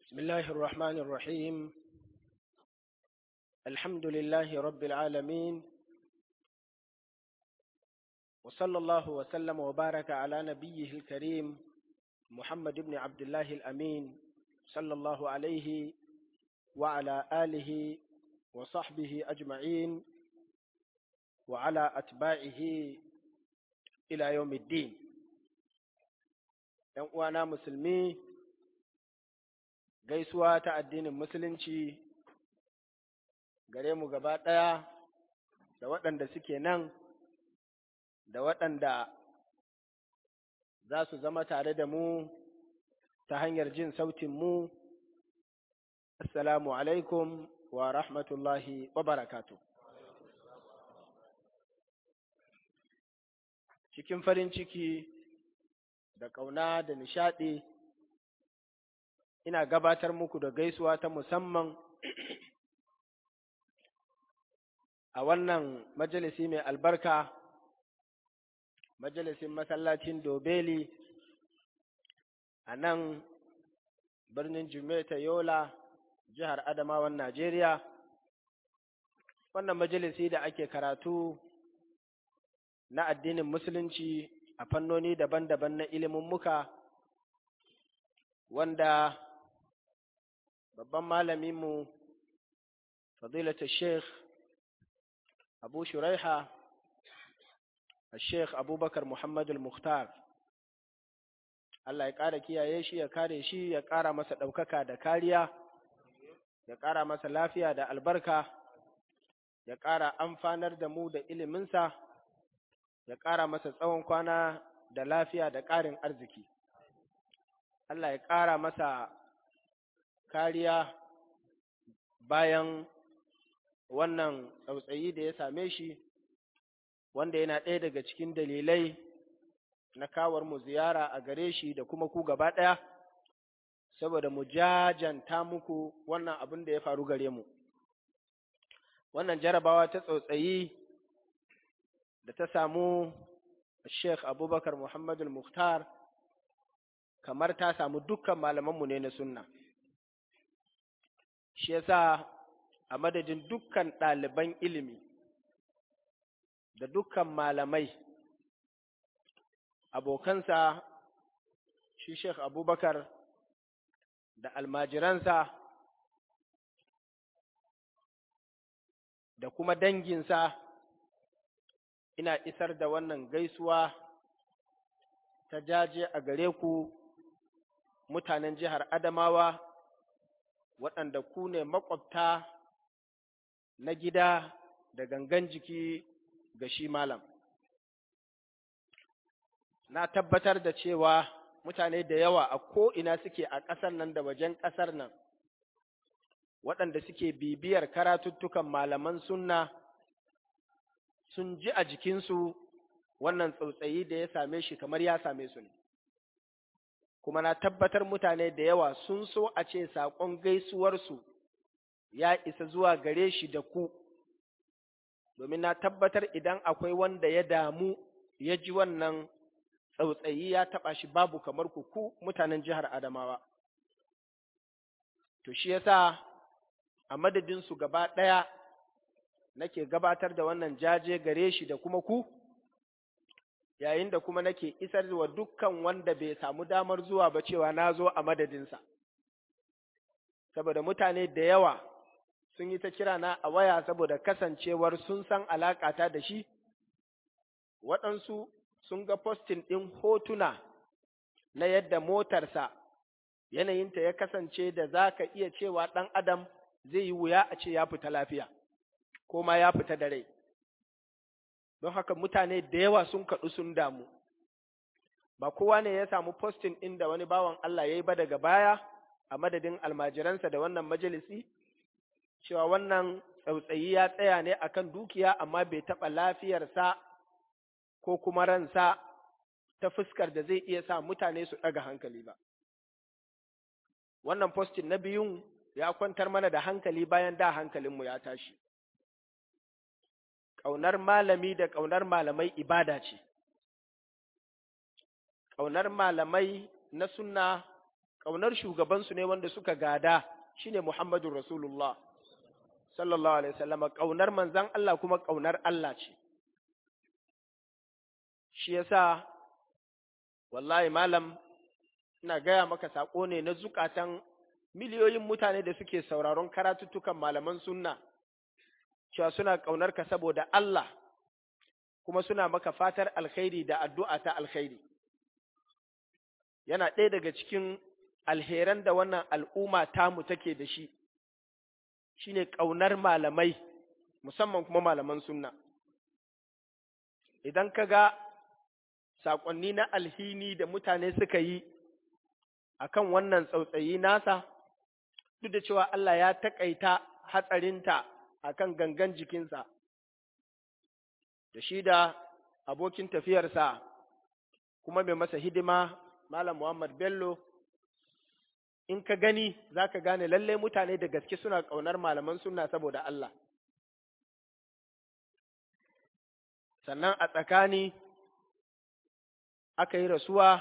بسم الله الرحمن الرحيم الحمد لله رب العالمين وصلى الله وسلم وبارك على نبيه الكريم محمد بن عبد الله الأمين صلى الله عليه وعلى آله وصحبه أجمعين وعلى أتباعه إلى يوم الدين وأنا مسلمي gaisuwa ta addinin musulunci gare mu gaba ɗaya da waɗanda suke nan da waɗanda za su zama tare da mu ta hanyar jin sautin mu assalamu alaikum wa rahmatullahi wa barakatu cikin farin ciki da ƙauna da nishaɗi ina gabatar muku da gaisuwa ta musamman a wannan majalisi mai albarka majalisin masallacin dobeli a nan birnin jimeta yola jihar adamawan najeriya wannan majalisi da ake karatu na addinin musulunci a fannoni daban-daban na ilimin muka wanda babban malaminmu fadilata sheikh abu shuraiha sheikh abubakar muhammadu al-mukhtar Allah ya ƙara kiyaye shi ya kare shi ya ƙara masa ɗaukaka da kariya ya ƙara masa lafiya da albarka ya ƙara amfanar da mu da iliminsa ya ƙara masa tsawon kwana da lafiya da ƙarin arziki Allah ya ƙara masa kariya bayan wannan tsautsayi da ya same shi wanda yana ɗaya daga cikin dalilai na kawar mu ziyara a gare shi da kuma ku gaba ɗaya saboda mu jajanta muku wannan abin da ya faru gare mu wannan jarabawa ta tsautsayi da ta samu Sheikh Abubakar Muhammadu Mukhtar kamar ta samu dukkan malamanmu ne na sunna shi yasa a madadin dukkan ɗaliban ilimi da dukkan malamai abokansa shi Sheikh Abubakar da almajiransa da kuma danginsa ina isar da wannan gaisuwa ta jaje a gare ku mutanen jihar Adamawa waɗanda ku ne maƙwabta na gida da gangan jiki ga shi malam. Na tabbatar da cewa mutane da yawa a ko'ina suke a ƙasar nan da wajen ƙasar nan, waɗanda suke bibiyar karatuttukan malaman sunna sun ji a jikinsu wannan tsautsayi da ya same shi kamar ya same su ne. Kuma na tabbatar mutane da yawa sun so a ce saƙon gaisuwarsu ya isa zuwa gare shi da ku, domin na tabbatar idan akwai wanda ya damu ya ji wannan tsautsayi ya taɓa shi babu kamar ku ku mutanen jihar Adamawa. To shi yasa a madadinsu gaba ɗaya nake gabatar da wannan jaje gare shi da kuma ku, yayin da kuma nake isar wa dukkan wanda bai samu damar zuwa ba cewa na zo a madadinsa. Saboda mutane da yawa sun yi ta kira na a waya saboda kasancewar sun san alaƙata da shi, waɗansu sun ga postin ɗin hotuna na yadda motarsa yanayinta ya kasance da za ka iya cewa ɗan adam zai yi wuya a ce ya fita lafiya, ko ma ya fita da rai. Don haka mutane da yawa sun kaɗu sun damu, ba kowa ne ya samu postin ɗin da wani bawan Allah ya yi ba daga baya a madadin almajiransa da wannan majalisi, cewa wannan tsautsayi ya tsaya ne akan dukiya amma bai taɓa lafiyarsa ko kuma ransa ta fuskar da zai iya sa mutane su ɗaga hankali ba. Wannan postin na biyun ya kwantar mana da hankali bayan da hankalinmu ya tashi. Ƙaunar malami da ƙaunar malamai ibada ce. Ƙaunar malamai na sunna ƙaunar shugabansu ne wanda suka gada shine Muhammadun Rasulullah sallallahu alaihi wasallam ƙaunar manzan Allah kuma ƙaunar Allah ce shi yasa wallahi malam ina gaya maka saƙo ne na zukatan miliyoyin mutane da suke sauraron karatuttukan malaman sunna cewa suna ƙaunar ka saboda Allah kuma suna maka fatar alkhairi da addu'a ta alkhairi yana ɗaya daga cikin alheran da wannan al'umma tamu take da shi shine ƙaunar malamai musamman kuma malaman sunna idan ka ga saƙonni na alhini da mutane suka yi akan wannan tsautsayi nasa duk da cewa Allah ya taƙaita hatsarinta akan gangan jikinsa da shi da abokin tafiyarsa kuma mai masa hidima Malam Muhammad Bello in ka gani za ka gane lalle mutane da gaske suna ƙaunar malaman suna saboda Allah sannan a tsakani aka yi rasuwa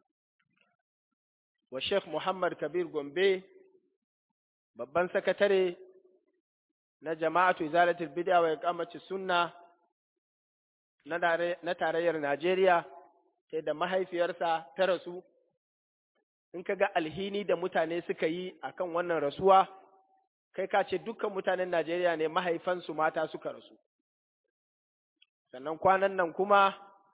wa Sheikh Muhammad Kabir Gombe babban sakatare na jama'atu izalatul bid'a wa iqamati sunna na tarayyar Najeriya sai da mahaifiyarsa ta rasu in ka ga alhini da mutane suka yi akan wannan rasuwa kai ka ce dukkan mutanen Najeriya ne mahaifansu mata suka rasu sannan kwanan nan kuma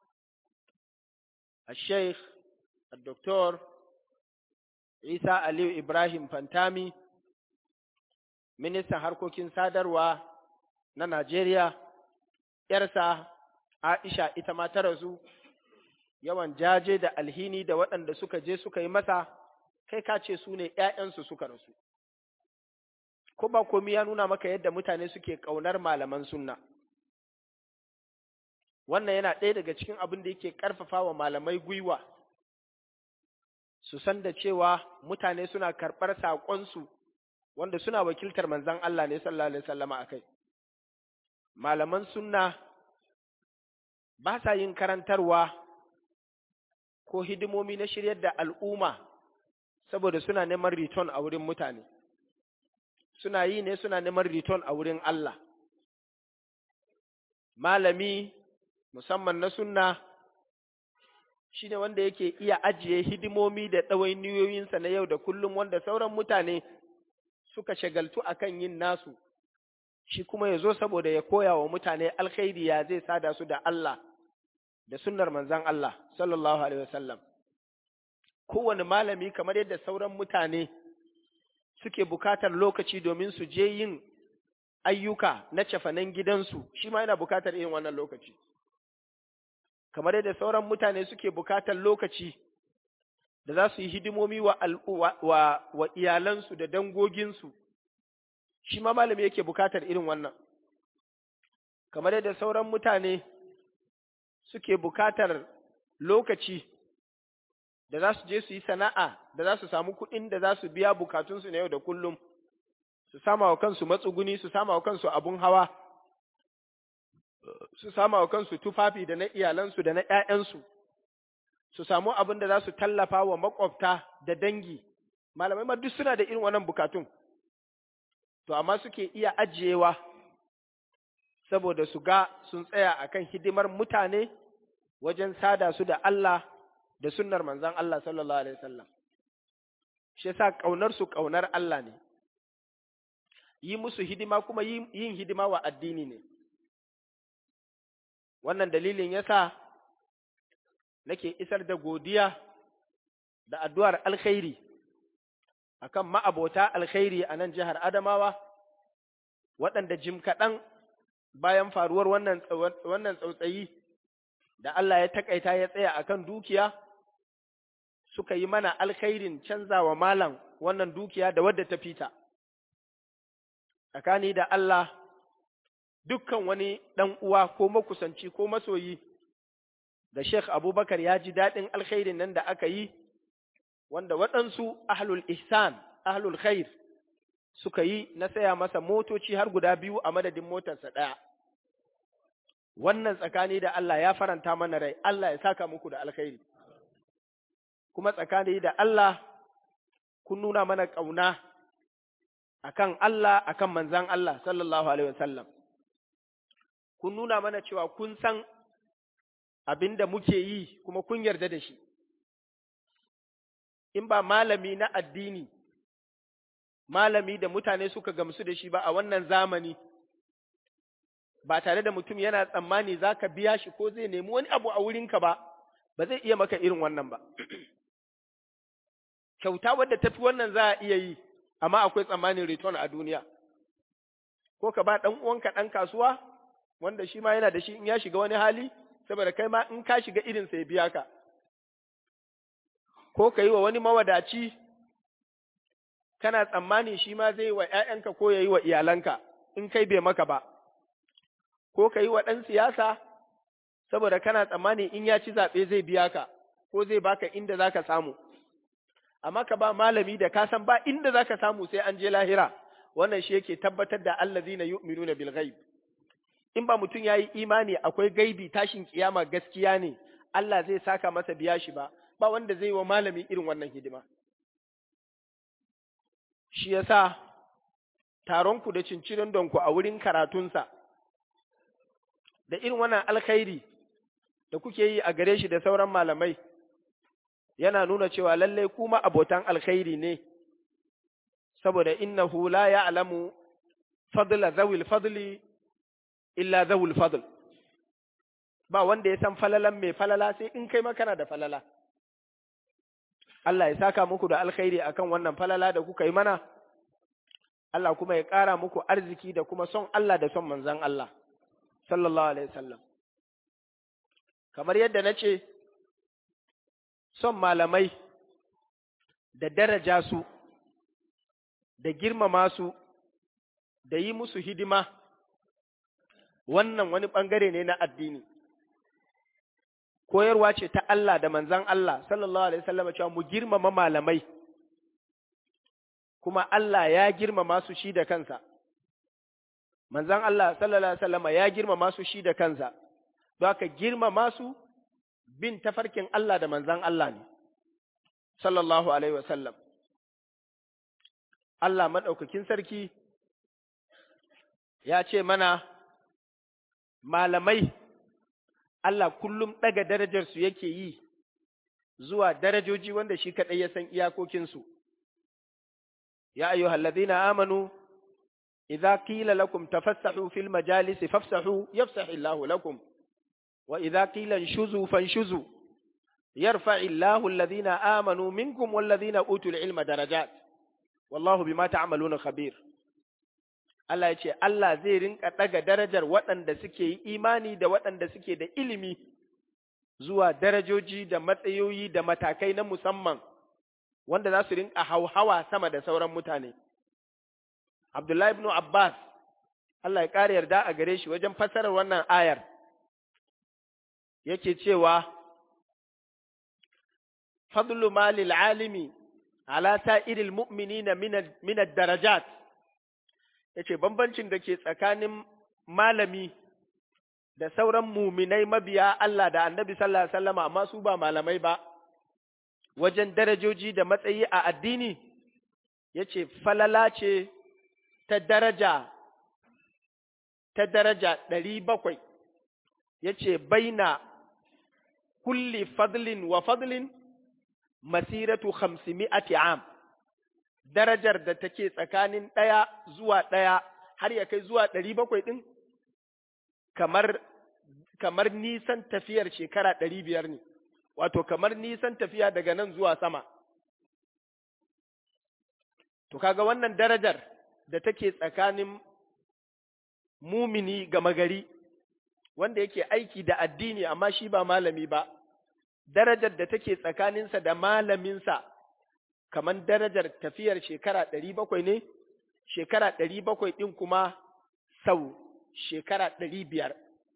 a sheikh Dr. Isa Aliyu Ibrahim Fantami ministan harkokin sadarwa na Najeriya ‘yarsa Aisha ita ma ta rasu yawan jaje da alhini da waɗanda suka je suka yi masa kai ka ce su ne ‘ya'yansu suka rasu. Ko ba komi ya nuna maka yadda mutane suke ƙaunar malaman sunna. Wannan yana ɗaya daga cikin abin da yake ƙarfafa wa malamai gwiwa, su san da cewa mutane suna karɓar saƙonsu wanda suna wakiltar manzan Allah ne sallallahu Alaihi wasallama a kai. Malaman sunna ba sa yin karantarwa ko hidimomi na shiryar da al'umma saboda suna neman return a wurin mutane, suna yi ne suna neman return a wurin Allah. Malami musamman na sunna shi ne wanda yake iya ajiye hidimomi da ɗawainiyoyinsa na yau da kullum wanda sauran mutane suka shagaltu akan yin nasu, shi kuma ya zo saboda ya koya wa mutane alkhairi ya zai sada su da Allah. da sunnar manzan Allah sallallahu Alaihi wasallam. Kowane malami kamar yadda sauran mutane suke bukatar lokaci domin su je yin ayyuka na cafanen gidansu, shi ma yana bukatar yin wannan lokaci. Kamar yadda sauran mutane suke bukatar lokaci da za su yi hidimomi wa, wa, wa iyalansu da dangoginsu, shi ma malami yake bukatar irin wannan. Kamar yadda sauran mutane suke bukatar lokaci da za su je su yi sana'a da za su samu kuɗin da za su biya bukatunsu na yau da kullum, su sama wa kansu matsuguni, su sama wa kansu abun hawa, su sama wa kansu tufafi da na iyalansu da na ‘ya'yansu, su samu abin da za su tallafa wa maƙwabta da dangi, malamai ma duk suna da irin wannan bukatun, to amma suke iya ajiyewa saboda su ga sun tsaya akan hidimar mutane wajen sada su da Allah da sunnar manzan Allah sallallahu Alaihi wasallam. Shi yasa ƙaunar su ƙaunar Allah ne, yi musu hidima kuma yin hidima wa addini ne. Wannan dalilin yasa nake isar da godiya da addu'ar alkhairi akan ma'abota alkhairi a nan jihar Adamawa, waɗanda jim kaɗan bayan faruwar wannan tsautsayi da Allah ya takaita ya tsaya akan dukiya suka yi mana alkhairin canzawa malam wannan dukiya da wadda ta fita tsakani da Allah dukkan wani ɗan uwa ko makusanci ko masoyi da Sheikh Abubakar ya ji daɗin alkhairin nan da aka yi wanda waɗansu ahlul ihsan ahlul khair suka yi na saya masa motoci har guda biyu a madadin motarsa ɗaya. Wannan tsakani da Allah ya faranta mana rai, Allah ya saka muku da alkhairi. Kuma tsakani da Allah kun nuna mana ƙauna akan Allah akan manzan Allah sallallahu alaihi wasallam kun nuna mana cewa kun san abin da muke yi kuma kun yarda da shi in ba malami na addini malami da mutane suka gamsu da shi ba a wannan zamani ba tare da mutum yana tsammani za ka biya shi ko zai nemi wani abu a wurinka ba ba zai iya maka irin wannan ba kyauta wadda tafi wannan za a iya yi amma akwai tsammanin return a duniya ko ka ba ɗan uwanka ɗan kasuwa wanda shi ma yana da shi in ya shiga wani hali saboda kai ma in ka shiga irin sai biya ka ko ka yi wa wani mawadaci kana tsammani shi ma zai wa ‘ya'yanka ko ya yi wa iyalanka in kai bai maka ba, ko ka yi wa ɗan siyasa saboda kana tsammani in ya ci zaɓe zai biya ka ko zai baka inda za ka samu, amma ka ba malami da ka san ba inda za ka samu sai an je lahira, wannan shi yake tabbatar da Allah zina yu'minuna bil ghaib. In ba mutum ya yi imani akwai gaibi tashin kiyama gaskiya ne, Allah zai saka masa biya shi ba, ba wanda zai wa malami irin wannan hidima. Shi ya sa taronku da cincirin donku a wurin karatunsa, da irin wannan alkhairi da kuke yi a gare shi da sauran malamai, yana nuna cewa lallai kuma abotan alkhairi ne, saboda innahu la ya'lamu fadla zawil fadli illa zawul fadl. Ba wanda ya san falalan mai falala sai in kai makana da falala. Allah ya saka muku da alkhairi akan wannan falala da kuka yi mana, Allah kuma ya ƙara muku arziki da kuma son Allah da son manzan Allah, sallallahu Alaihi wasallam. Kamar yadda na ce, son malamai da daraja su, da girmama su, da yi musu hidima, wannan wani ɓangare ne na addini. koyarwa ce ta Allah da manzan Allah sallallahu alaihi wasallam cewa mu girmama malamai kuma Allah ya girmama su shi da kansa manzan Allah sallallahu alaihi wasallam ya girmama su shi da kansa don haka girmama su bin tafarkin Allah da manzan Allah ne sallallahu alaihi wasallam Allah madaukakin sarki ya ce mana malamai Allah kullum ɗaga darajarsu yake yi zuwa darajoji wanda shi kaɗai ya san iyakokinsu. Ya ayyu halladina amanu, idza qila lakum tafassahu fil majalisi fafsahu yafsahu Allahu lakum wa idza qila inshuzu fanshuzu yarfa'u Allahu alladhina amanu minkum walladhina utul ilma darajat wallahu bima ta'maluna khabir. Allah ya ce, Allah zai rinka ɗaga darajar waɗanda suke yi imani da waɗanda suke da ilimi zuwa darajoji da matsayoyi da matakai na musamman wanda za su rinka hauhawa sama da sauran mutane. Abdullahi ibn Abbas, Allah ya ƙara yarda a gare shi wajen fassarar wannan ayar, yake cewa, Fadlu malil alimi ala sa'iril mu'minina minad darajat. ya ce bambancin da ke tsakanin malami da sauran muminai mabiya Allah da annabi sallallahu Alaihi wasallama amma su ba malamai ba, wajen darajoji da matsayi a addini, ya ce falala ce ta daraja, ta daraja ɗari bakwai, ya ce baina kulli fadlin wa fadlin masiratu hamsimi'ati am. darajar da take tsakanin ɗaya zuwa ɗaya har ya kai zuwa ɗari bakwai ɗin, kamar, kamar nisan tafiyar shekara ɗari biyar ne, wato kamar nisan tafiya daga nan zuwa sama. To, kaga wannan darajar da take tsakanin mumini gama gari, wanda yake aiki da addini amma shi ba malami ba, darajar da take tsakaninsa da malaminsa. kamar darajar tafiyar shekara ɗari bakwai ne, shekara ɗari bakwai ɗin kuma sau shekara ɗari biyar.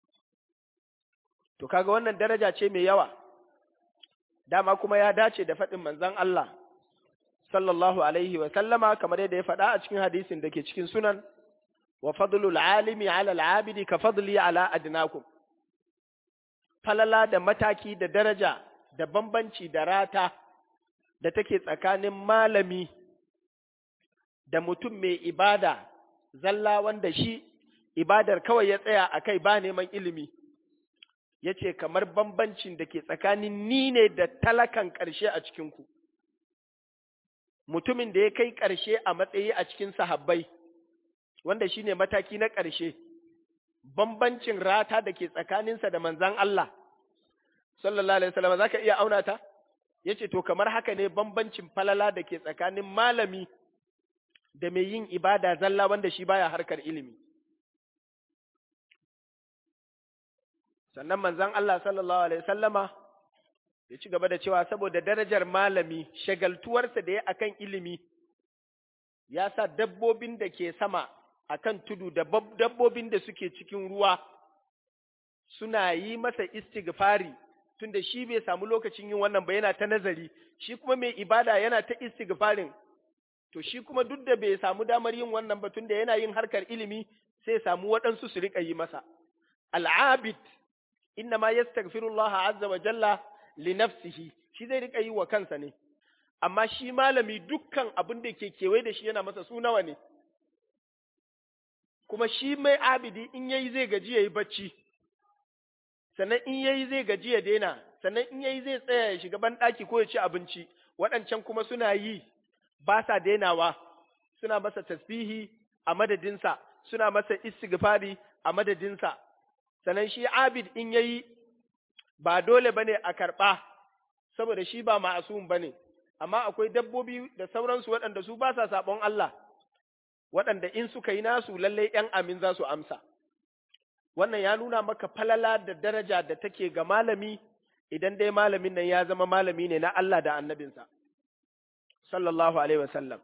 To, kaga wannan daraja ce mai yawa, dama kuma ya dace da faɗin manzan Allah, sallallahu Alaihi sallama kamar yadda ya faɗa a cikin hadisin da ke cikin sunan, wa fadlul alimi ala al'abidi ka fadli ala adnakum. Falala da mataki da daraja da bambanci da rata. da take tsakanin malami da mutum mai ibada zalla wanda shi ibadar kawai ya tsaya a kai ba neman ilimi ya ce kamar bambancin da ke tsakanin ni ne da talakan ƙarshe a cikinku mutumin da ya kai ƙarshe a matsayi a cikin sahabbai wanda shi ne mataki na ƙarshe bambancin rata da ke tsakaninsa da manzan Allah sallallahu alaihi wasallam zaka iya auna ta yace to kamar haka ne bambancin falala da ke tsakanin malami da mai yin ibada zalla wanda shi baya harkar ilimi sannan manzan Allah sallallahu alaihi wasallama ya ci gaba da cewa saboda darajar malami shagaltuwarsa da ya akan ilimi ya sa dabbobin da ke sama akan tudu da dabbobin da suke cikin ruwa suna yi masa istighfari tunda shi bai samu lokacin yin wannan ba yana ta nazari shi kuma mai ibada yana ta istighfarin to shi kuma duk da bai samu damar yin wannan ba tunda yana yin harkar ilimi sai samu waɗansu su riƙa yi masa al'abid inna ma yastaghfirullah azza wa jalla li nafsihi shi zai riƙa yi wa kansa ne amma shi malami dukkan abin da ke kewaye da shi yana masa su nawa ne kuma shi mai abidi in yayi zai gaji yayi bacci sannan in yayi zai gaji ya daina sannan in yayi zai tsaya ya shiga banɗaki ko ya ci abinci waɗancan kuma suna yi ba sa dainawa suna masa tasbihi a madadinsa suna masa istighfari a madadinsa sannan shi abid in yayi ba dole bane a karɓa saboda shi ba ma'asum bane amma akwai dabbobi da sauransu waɗanda su ba sa saɓon Allah waɗanda in suka yi nasu lallai ‘yan amin za su amsa. Wannan ya nuna maka falala da daraja da take ga malami idan dai malamin nan ya zama malami ne na Allah da annabinsa, sallallahu Alaihi wasallam.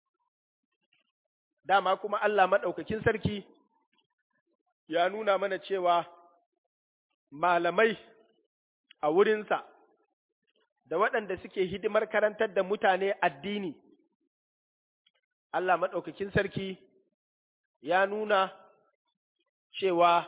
Dama kuma Allah maɗaukakin sarki ya nuna mana cewa malamai a wurinsa da waɗanda suke hidimar karantar da mutane addini. Allah maɗaukakin sarki ya nuna cewa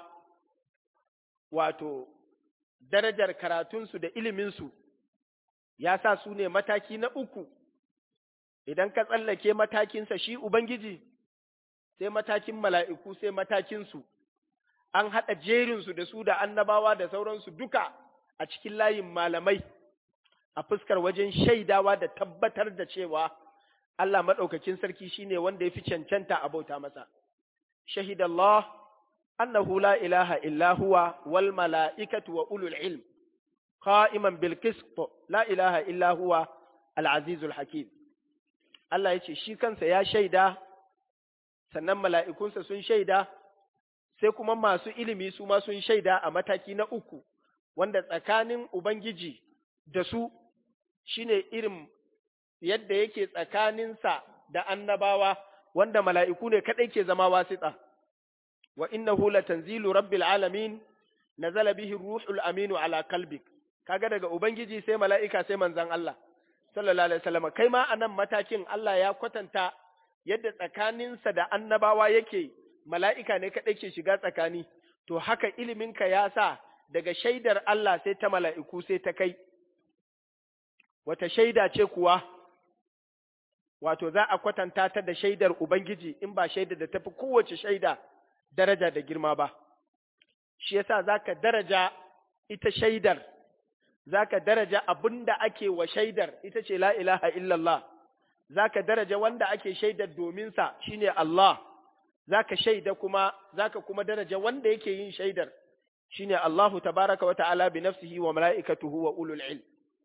wato darajar karatunsu da iliminsu ya sa su ne mataki na uku, idan ka tsallake matakinsa shi Ubangiji, sai matakin mala'iku sai matakinsu, an haɗa jerinsu da su da annabawa da sauransu duka a cikin layin malamai a fuskar wajen shaidawa da tabbatar da cewa Allah maɗaukakin sarki shi ne wanda ya fi cancanta a bauta masa. Shahidallah, annahu la ilaha illa huwa wal mala'ikatu wa ulul ilm, qa'iman bil la ilaha illa huwa al-azizul hakim. Allah ya ce, shi kansa ya shaida, sannan mala'ikunsa sun shaida, sai kuma masu ilimi su ma sun shaida a mataki na uku, wanda tsakanin Ubangiji da su shi ne irin yadda yake tsakaninsa da annabawa wanda mala'iku ne kaɗai ke zama wasiɗa. Wa innahu latanzilu rabbil alamin nazala bihi ruhul aminu ala kalbik kaga daga ubangiji sai mala'ika sai manzon Allah sallallahu alaihi wasallam kai ma anan matakin Allah ya kwatanta yadda tsakaninsa da annabawa yake mala'ika ne kaɗai ke shiga tsakani to haka iliminka ya sa daga shaidar Allah sai ta mala'iku sai ta kai wata shaida ce kuwa wato za a kwatanta ta da shaidar Ubangiji in ba shaida da tafi kowace shaida daraja da girma ba, shi yasa za ka daraja ita shaidar, za ka daraja abin da ake wa shaidar ita ce la ilaha illallah, za ka daraja wanda ake shaidar dominsa shi ne Allah, za ka shaida kuma, za ka kuma daraja wanda yake yin shaidar shi ne Allahu tabaraka wa ta'ala bi nafsihi wa mala'ikatuhu wa ulul ilm.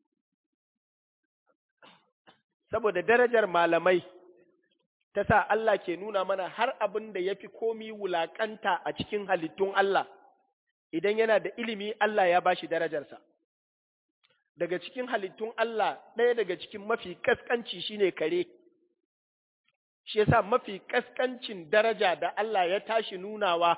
saboda darajar malamai ta sa Allah ke nuna mana har abin da ya fi komi wulaƙanta a cikin halittun Allah, idan yana da ilimi Allah ya bashi darajarsa. Daga cikin halittun Allah ɗaya daga cikin mafi ƙasƙanci shine kare, shi yasa mafi ƙasƙancin daraja da Allah ya tashi nunawa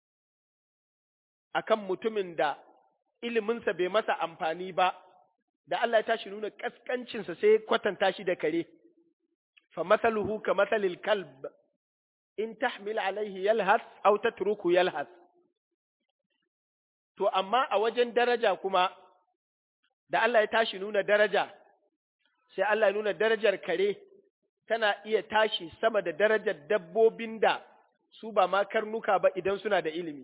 akan mutumin da iliminsa bai masa amfani ba. da Allah ya tashi nuna kaskancinsa sai kwatanta shi da kare, fa masaluhu ka masalil kalb, in tahmil alaihi yalhas, aw tatruku yalhas. To, amma a wajen daraja kuma, da Allah ya tashi nuna daraja, sai Allah ya nuna darajar kare tana iya tashi sama da darajar dabbobin da su ba ma karnuka ba idan suna da ilimi.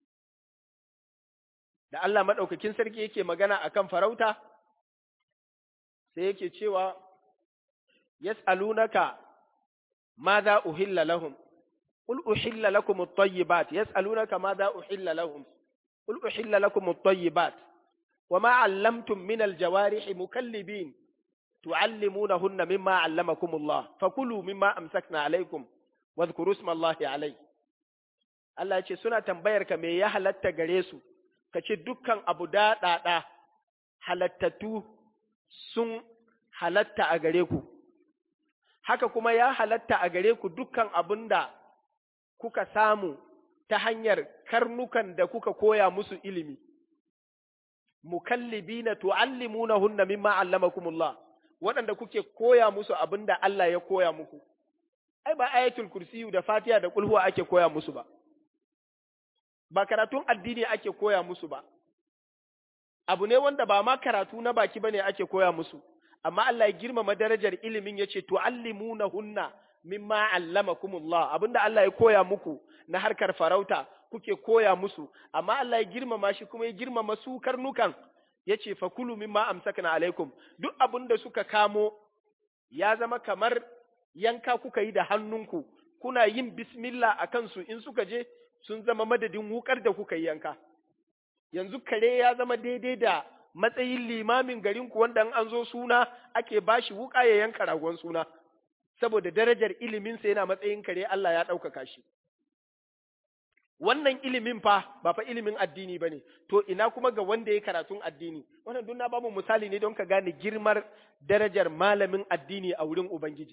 Da Allah maɗaukakin sarki yake magana akan farauta, sai yake cewa, Yas'alunaka ma za uhilla lahum, Qul uhilla lakum at-tayyibat, yas'alunaka ma za uhilla lahum, Qul uhilla lakum at-tayyibat, wa ma 'allamtum min al-jawarihi mukallibin تعلمونهن مما علمكم الله فكلوا مما أمسكنا عليكم واذكروا اسم الله عليه Allah ce suna tambayar ka me ya halatta gare su ka ce dukkan abu daɗaɗa halattattu sun halatta a gare ku haka kuma ya halatta a gare ku dukkan abin da kuka samu ta hanyar karnukan da kuka koya musu ilimi mukallibina tu'allimunahunna mimma allamakumullah waɗanda kuke koya musu abin da Allah ya koya muku, ai, ba ayatul kursiyu da fatiha da kulhuwa ake koya musu ba, ba karatun addini ake koya musu ba, abu ne wanda ba ma karatu na baki ba ne ake koya musu, amma Allah ya girmama darajar ilimin ya ce, tu'allimuna hunna mimma allamakumullah abin da Allah ya koya muku na harkar farauta kuke koya musu, amma Allah ya girmama shi kuma ya girmama su karnukan. ya ce fakulu mimma amsakna alaikum duk abin da suka kamo ya zama kamar yanka kuka yi da hannunku kuna yin bismillah a kansu in suka je sun zama madadin wukar da kuka yi yanka yanzu kare ya zama daidai da matsayin limamin garinku wanda an zo suna ake bashi wuka ya yanka ragon suna saboda darajar iliminsa yana matsayin kare Allah ya ɗaukaka shi wannan ilimin fa ba fa ilimin addini ba ne, to ina kuma ga wanda ya karatun addini, wannan duk na ba mu misali ne don ka gane girmar darajar malamin addini a wurin Ubangiji.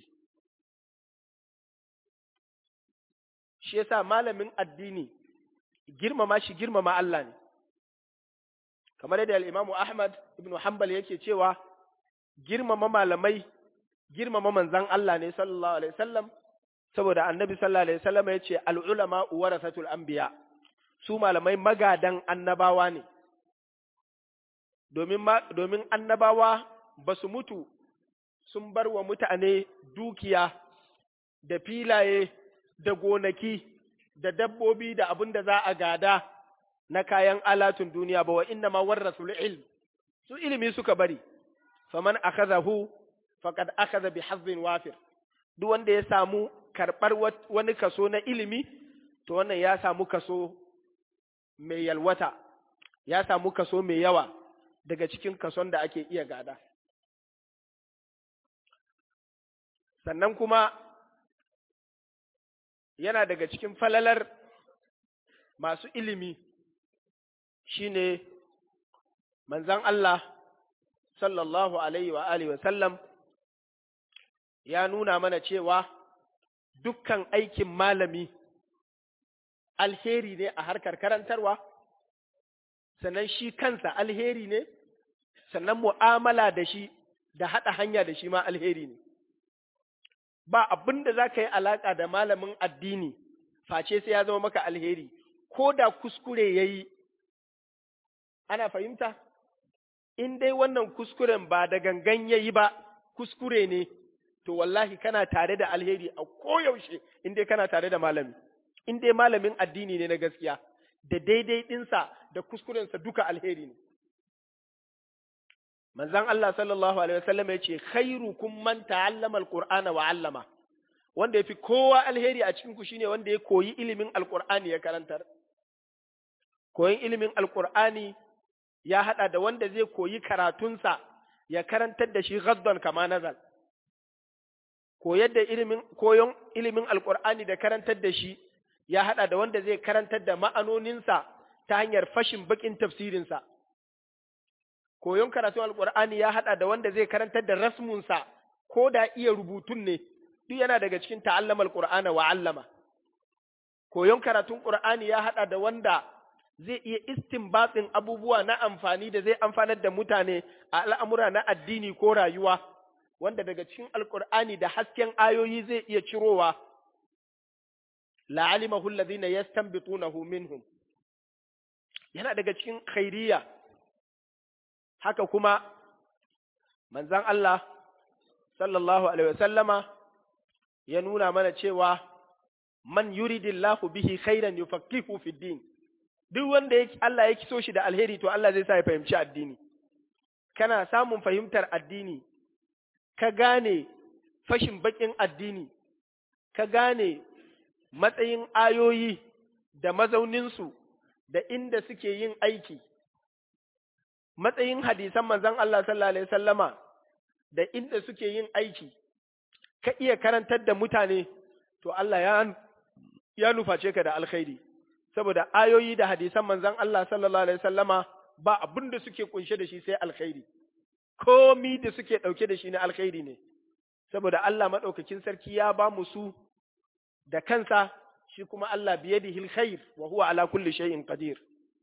Shi yasa malamin addini girmama shi girmama Allah ne, kamar yadda al'imamu Ahmad ibn Hanbal yake cewa girmama malamai girmama manzan Allah ne sallallahu Alaihi wasallam saboda annabi sallallahu alaihi wasallam ya ce al'ulama warasatul anbiya su malamai magadan annabawa ne domin domin annabawa ba su mutu sun bar wa mutane dukiya da filaye da gonaki da dabbobi da abin da za a gada na kayan alatun duniya ba wa inna ma warasul ilm su ilimi suka bari faman akhadahu faqad akhadha bi hazzin wafir duk wanda ya samu karɓar wani kaso na ilimi, to wannan ya samu kaso mai yalwata, ya samu kaso mai yawa daga cikin kason da ake iya gada. Sannan kuma yana daga cikin falalar masu ilimi shi ne manzan Allah sallallahu Alaihi wa Alihi wa sallam ya nuna mana cewa dukkan aikin malami alheri ne a harkar karantarwa, sannan shi kansa alheri ne, sannan mu'amala da shi da haɗa hanya da shi ma alheri ne. Ba abin da za ka yi alaƙa da malamin addini, face sai ya zama maka alheri, ko da kuskure ya yi, ana fahimta? In dai wannan kuskuren ba da gangan ya yi ba, kuskure ne. to wallahi kana tare da alheri a koyaushe in dai kana tare da malami in dai malamin addini ne na gaskiya da daidai ɗinsa da kuskurensa duka alheri ne manzon Allah sallallahu alaihi wasallam ya ce khairukum man ta'allama alqur'ana wa 'allama wanda yafi kowa alheri a cikin ku shine wanda ya koyi ilimin alqur'ani ya karantar koyin ilimin alqur'ani ya hada da wanda zai koyi karatunsa ya karantar da shi ghaddan kama nazal koyar da ilimin koyon ilimin alqur'ani da karantar da shi ya hada da wanda zai karantar da ma'anoninsa ta hanyar fashin bakin tafsirinsa koyon karatun alqur'ani ya hada da wanda zai karantar da rasmunsa ko da iya rubutun ne duk yana daga cikin ta'allama alqur'ana wa 'allama koyon karatun qur'ani ya hada da wanda zai iya istinbatin abubuwa na amfani da zai amfanar da mutane a al'amura na addini ko rayuwa wanda daga cikin alqur'ani da hasken ayoyi zai iya cirowa la'alimahu alladhina yastanbitunahu minhum yana daga cikin khairiyya haka kuma manzon Allah sallallahu alaihi wasallama ya nuna mana cewa man yuridillahu bihi khairan yufaqihu fid din duk wanda yake Allah ya kiso shi da alheri to Allah zai sa ya fahimci addini kana samun fahimtar addini ka gane fashin bakin addini ka gane matsayin ayoyi da mazauninsu da inda suke yin aiki matsayin hadisan manzon Allah sallallahu alaihi wasallama da inda suke yin aiki ka iya karantar da mutane to Allah ya ya nuface ka da alkhairi saboda ayoyi da hadisan manzon Allah sallallahu alaihi wasallama ba abin da suke kunshe da shi sai alkhairi komi da suke dauke da shi na alkhairi ne saboda Allah madaukakin sarki ya ba mu su da kansa shi kuma Allah biyadihi alkhair wa huwa ala kulli shay'in qadir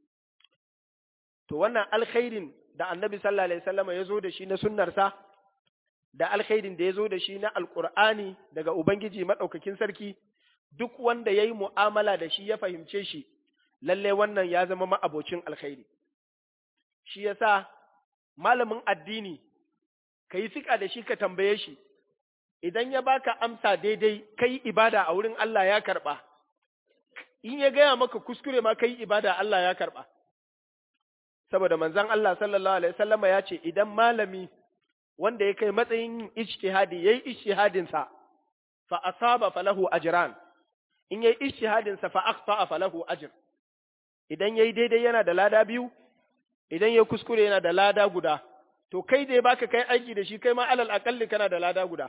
to wannan alkhairin da annabi sallallahu alaihi wasallama ya zo da shi na sunnarsa da alkhairin da ya zo da shi na alkur'ani daga Ubangiji maɗaukakin sarki, duk wanda ya yi mu'amala da shi ya fahimce shi, lalle wannan ya zama ma'abocin alkhairi. Shi ya sa malamin addini, ka yi fiƙa da shi ka tambaye shi, idan ya baka amsa daidai, ka yi ibada a wurin Allah ya karɓa, in ya gaya maka kuskure ma ka yi ibada Allah ya karɓa. Saboda manzon Allah sallallahu Alaihi wasallama ya ce, idan malami wanda ya kai matsayin yin ijtihadi yayi ijtihadin sa fa asaba falahu ajran in yayi ijtihadin sa fa akhta falahu ajr idan yayi daidai yana da lada biyu idan yayi kuskure yana da lada guda to kai da baka kai aiki da shi kai ma alal aqalli kana da lada guda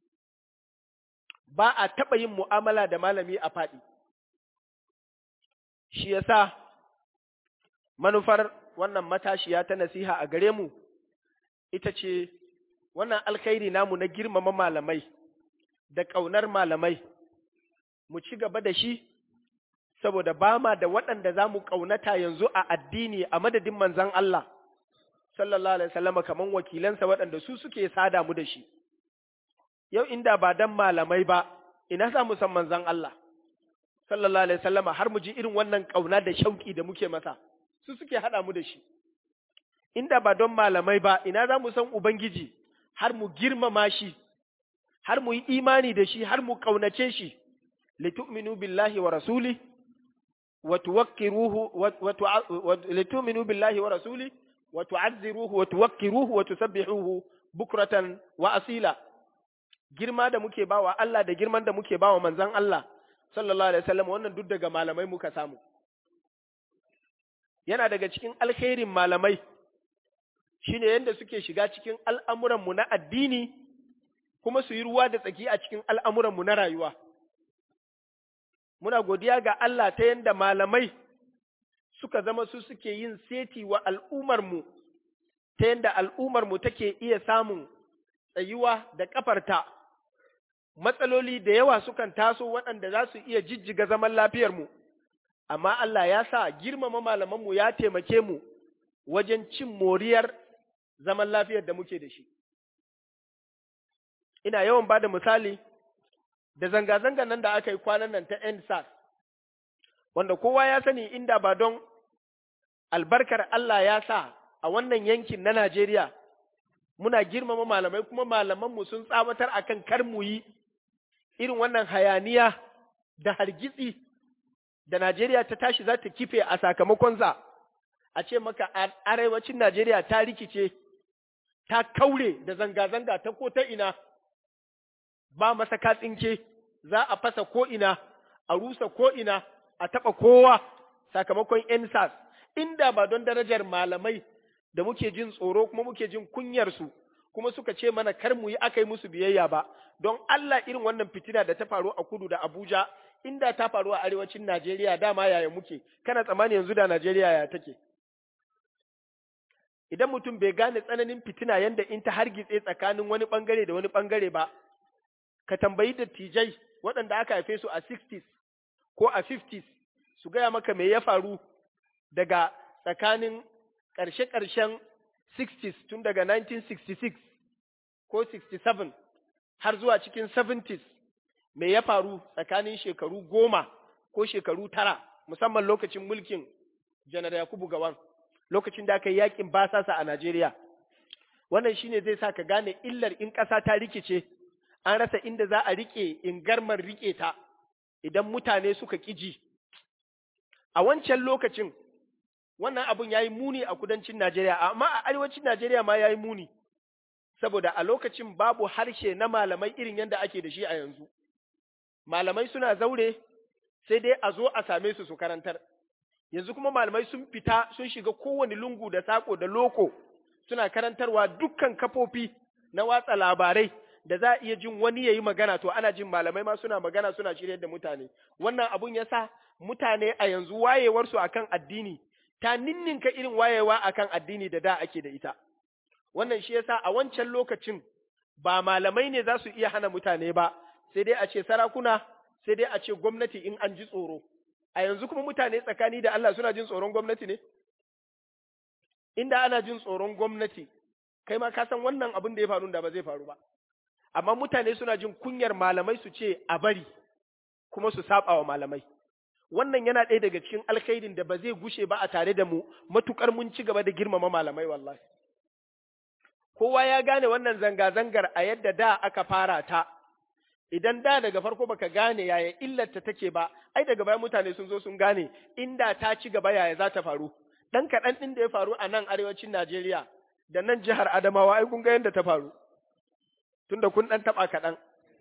ba a taba yin mu'amala da malami a fadi shi yasa manufar wannan matashiya ta nasiha a gare mu ita ce wannan alkhairi namu na girmama malamai da ƙaunar malamai mu ci gaba da shi saboda ba ma da waɗanda za mu ƙaunata yanzu a addini a madadin manzan Allah sallallahu alaihi wasallam kaman wakilansa waɗanda su suke sada mu da shi yau inda ba dan malamai ba ina za mu san manzan Allah sallallahu alaihi wasallam har mu ji irin wannan ƙauna da shauki da muke masa su suke haɗa mu da shi inda ba don malamai ba ina za mu san ubangiji har mu girmama shi, har mu yi imani da shi, har mu ƙaunace shi, litu'minu billahi wa rasuli, wa tuwakkiruhu, litu'minu billahi wa rasuli, wa tu'azziruhu, wa tuwakkiruhu, wa tusabbihuhu bukratan wa asila. Girma da muke bawa Allah da girman da muke bawa manzan Allah, sallallahu alaihi wasallam wannan duk daga malamai muka samu. Yana daga cikin alkhairin malamai, shi ne yadda suke shiga cikin al'amuranmu na addini kuma su yi ruwa da tsaki a cikin al'amuranmu na rayuwa. Muna godiya ga Allah ta yadda malamai suka zama su suke yin seti wa al'ummarmu, ta yadda al'ummarmu take iya samun tsayuwa da ƙafarta, matsaloli da yawa sukan taso waɗanda za su iya jijjiga zaman lafiyarmu, amma Allah ya sa girmama malamanmu ya taimake mu wajen cin moriyar zaman lafiyar da muke da shi. Ina yawan ba da misali da zanga-zangan nan da aka yi kwanan nan ta NSAS, wanda kowa ya sani inda ba don albarkar Allah ya sa a wannan yankin na Najeriya, muna girmama malamai kuma malamanmu sun tsawatar akan kar mu yi irin wannan hayaniya da hargitsi da Najeriya ta tashi za ta kife a sakamakon za. a ce maka arewacin Najeriya ta rikice, ta kaure da zanga-zanga ta ko ta ina, ba masa katsinke, za a fasa ko'ina, a rusa ko'ina, a taɓa kowa sakamakon ‘yan inda ba don darajar malamai da muke jin tsoro kuma muke jin kunyarsu, kuma suka ce mana kar mu yi aka yi musu biyayya ba, don Allah irin wannan fitina da ta faru a kudu da Abuja, inda ta faru a arewacin Najeriya dama yaya muke, kana tsammani yanzu da Najeriya ya take. idan mutum bai gane tsananin fitina yanda in ta hargitse tsakanin wani bangare da wani bangare ba, ka tambayi dattijai waɗanda aka haife su a 60s ko a 50s su gaya maka me ya faru daga tsakanin ƙarshe-ƙarshen 60s tun daga 1966 ko 67 har zuwa cikin 70s me ya faru tsakanin shekaru goma ko shekaru tara musamman lokacin mulkin janar Yakubu Gawan. lokacin da aka yi yakin basasa a Najeriya. wannan shine zai sa ka gane illar in ƙasa ta rikice an rasa inda za a rike in garmar rike ta idan mutane suka ƙiji a wancan lokacin wannan abun ya yi muni a kudancin Najeriya amma a arewacin Najeriya ma ya yi muni saboda a lokacin babu harshe na malamai irin yadda ake da shi a yanzu malamai suna zaure sai dai a zo a same su su karantar yanzu kuma malamai sun fita sun shiga kowane lungu da sako da loko suna karantarwa dukkan kafofi na watsa labarai da za a iya jin wani ya yi magana to ana jin malamai ma suna magana suna shirya da mutane wannan abun ya sa mutane a yanzu wayewarsu akan addini ta ninninka irin wayewa akan addini da da ake da ita wannan shi yasa a wancan lokacin ba malamai ne za su iya hana mutane ba sai dai a ce sarakuna sai dai a ce gwamnati in an ji tsoro a yanzu kuma mutane tsakani da Allah suna jin tsoron gwamnati ne inda ana jin tsoron gwamnati kai ma ka san wannan abin da ya faru da ba zai faru ba amma mutane suna jin kunyar malamai su ce a bari kuma su saba wa malamai wannan yana ɗaya daga cikin alkhairin da ba zai gushe ba a tare da mu matukar mun ci gaba da girmama malamai wallahi kowa ya gane wannan zanga-zangar a yadda da aka fara ta idan da daga farko baka gane yaya illarta take ba ai daga baya mutane sun zo sun gane inda ta ci gaba yaya za ta faru dan kaɗan ɗin da ya faru a nan arewacin Najeriya da nan jihar Adamawa ai kun ga yadda ta faru tunda kun ɗan taɓa kaɗan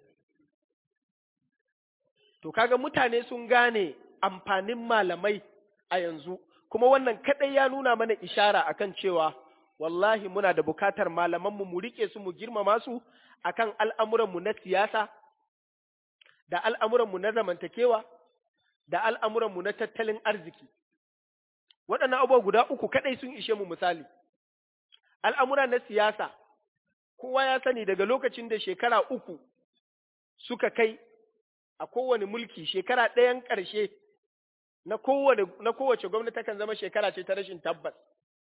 to kaga mutane sun gane amfanin malamai a yanzu kuma wannan kaɗai ya nuna mana ishara akan cewa wallahi muna da bukatar malamanmu mu rike su mu girmama su akan al'amuranmu na siyasa da al'amuranmu na zamantakewa da al'amuranmu na tattalin arziki waɗannan abubuwa guda uku kaɗai sun ishe mu misali al'amura na siyasa kowa ya sani daga lokacin da shekara uku suka kai a kowane mulki shekara ɗayan ƙarshe na kowace gwamnati kan zama shekara ce ta rashin tabbas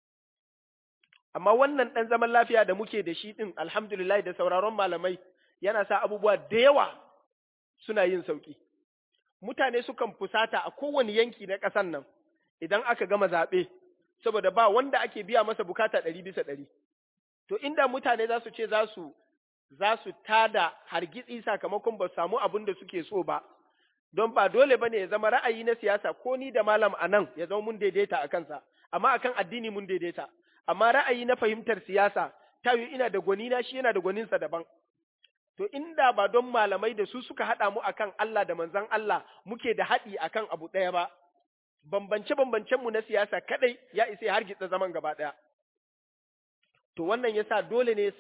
amma wannan ɗan zaman lafiya da muke da shi ɗin alhamdulillah da sauraron malamai yana sa abubuwa da yawa suna yin sauƙi. Mutane sukan fusata a kowane yanki na ƙasan nan idan aka gama zaɓe, saboda ba wanda ake biya masa bukata ɗari bisa ɗari. To inda mutane za su ce za su za su tada hargitsi sakamakon ba samu abin da suke so ba, don ba dole ba ne ya zama ra'ayi na siyasa ko ni da malam a nan ya zama mun daidaita a kansa, amma akan addini mun daidaita. amma ra'ayi na fahimtar siyasa ta yi ina da gwanina shi yana da gwaninsa daban. To inda ba don malamai da su suka haɗa mu akan Allah da manzan Allah muke da haɗi akan abu ɗaya ba, bambance-bambancen mu na siyasa kaɗai ya isa har gitsa zaman gaba ɗaya. To wannan yasa dole ne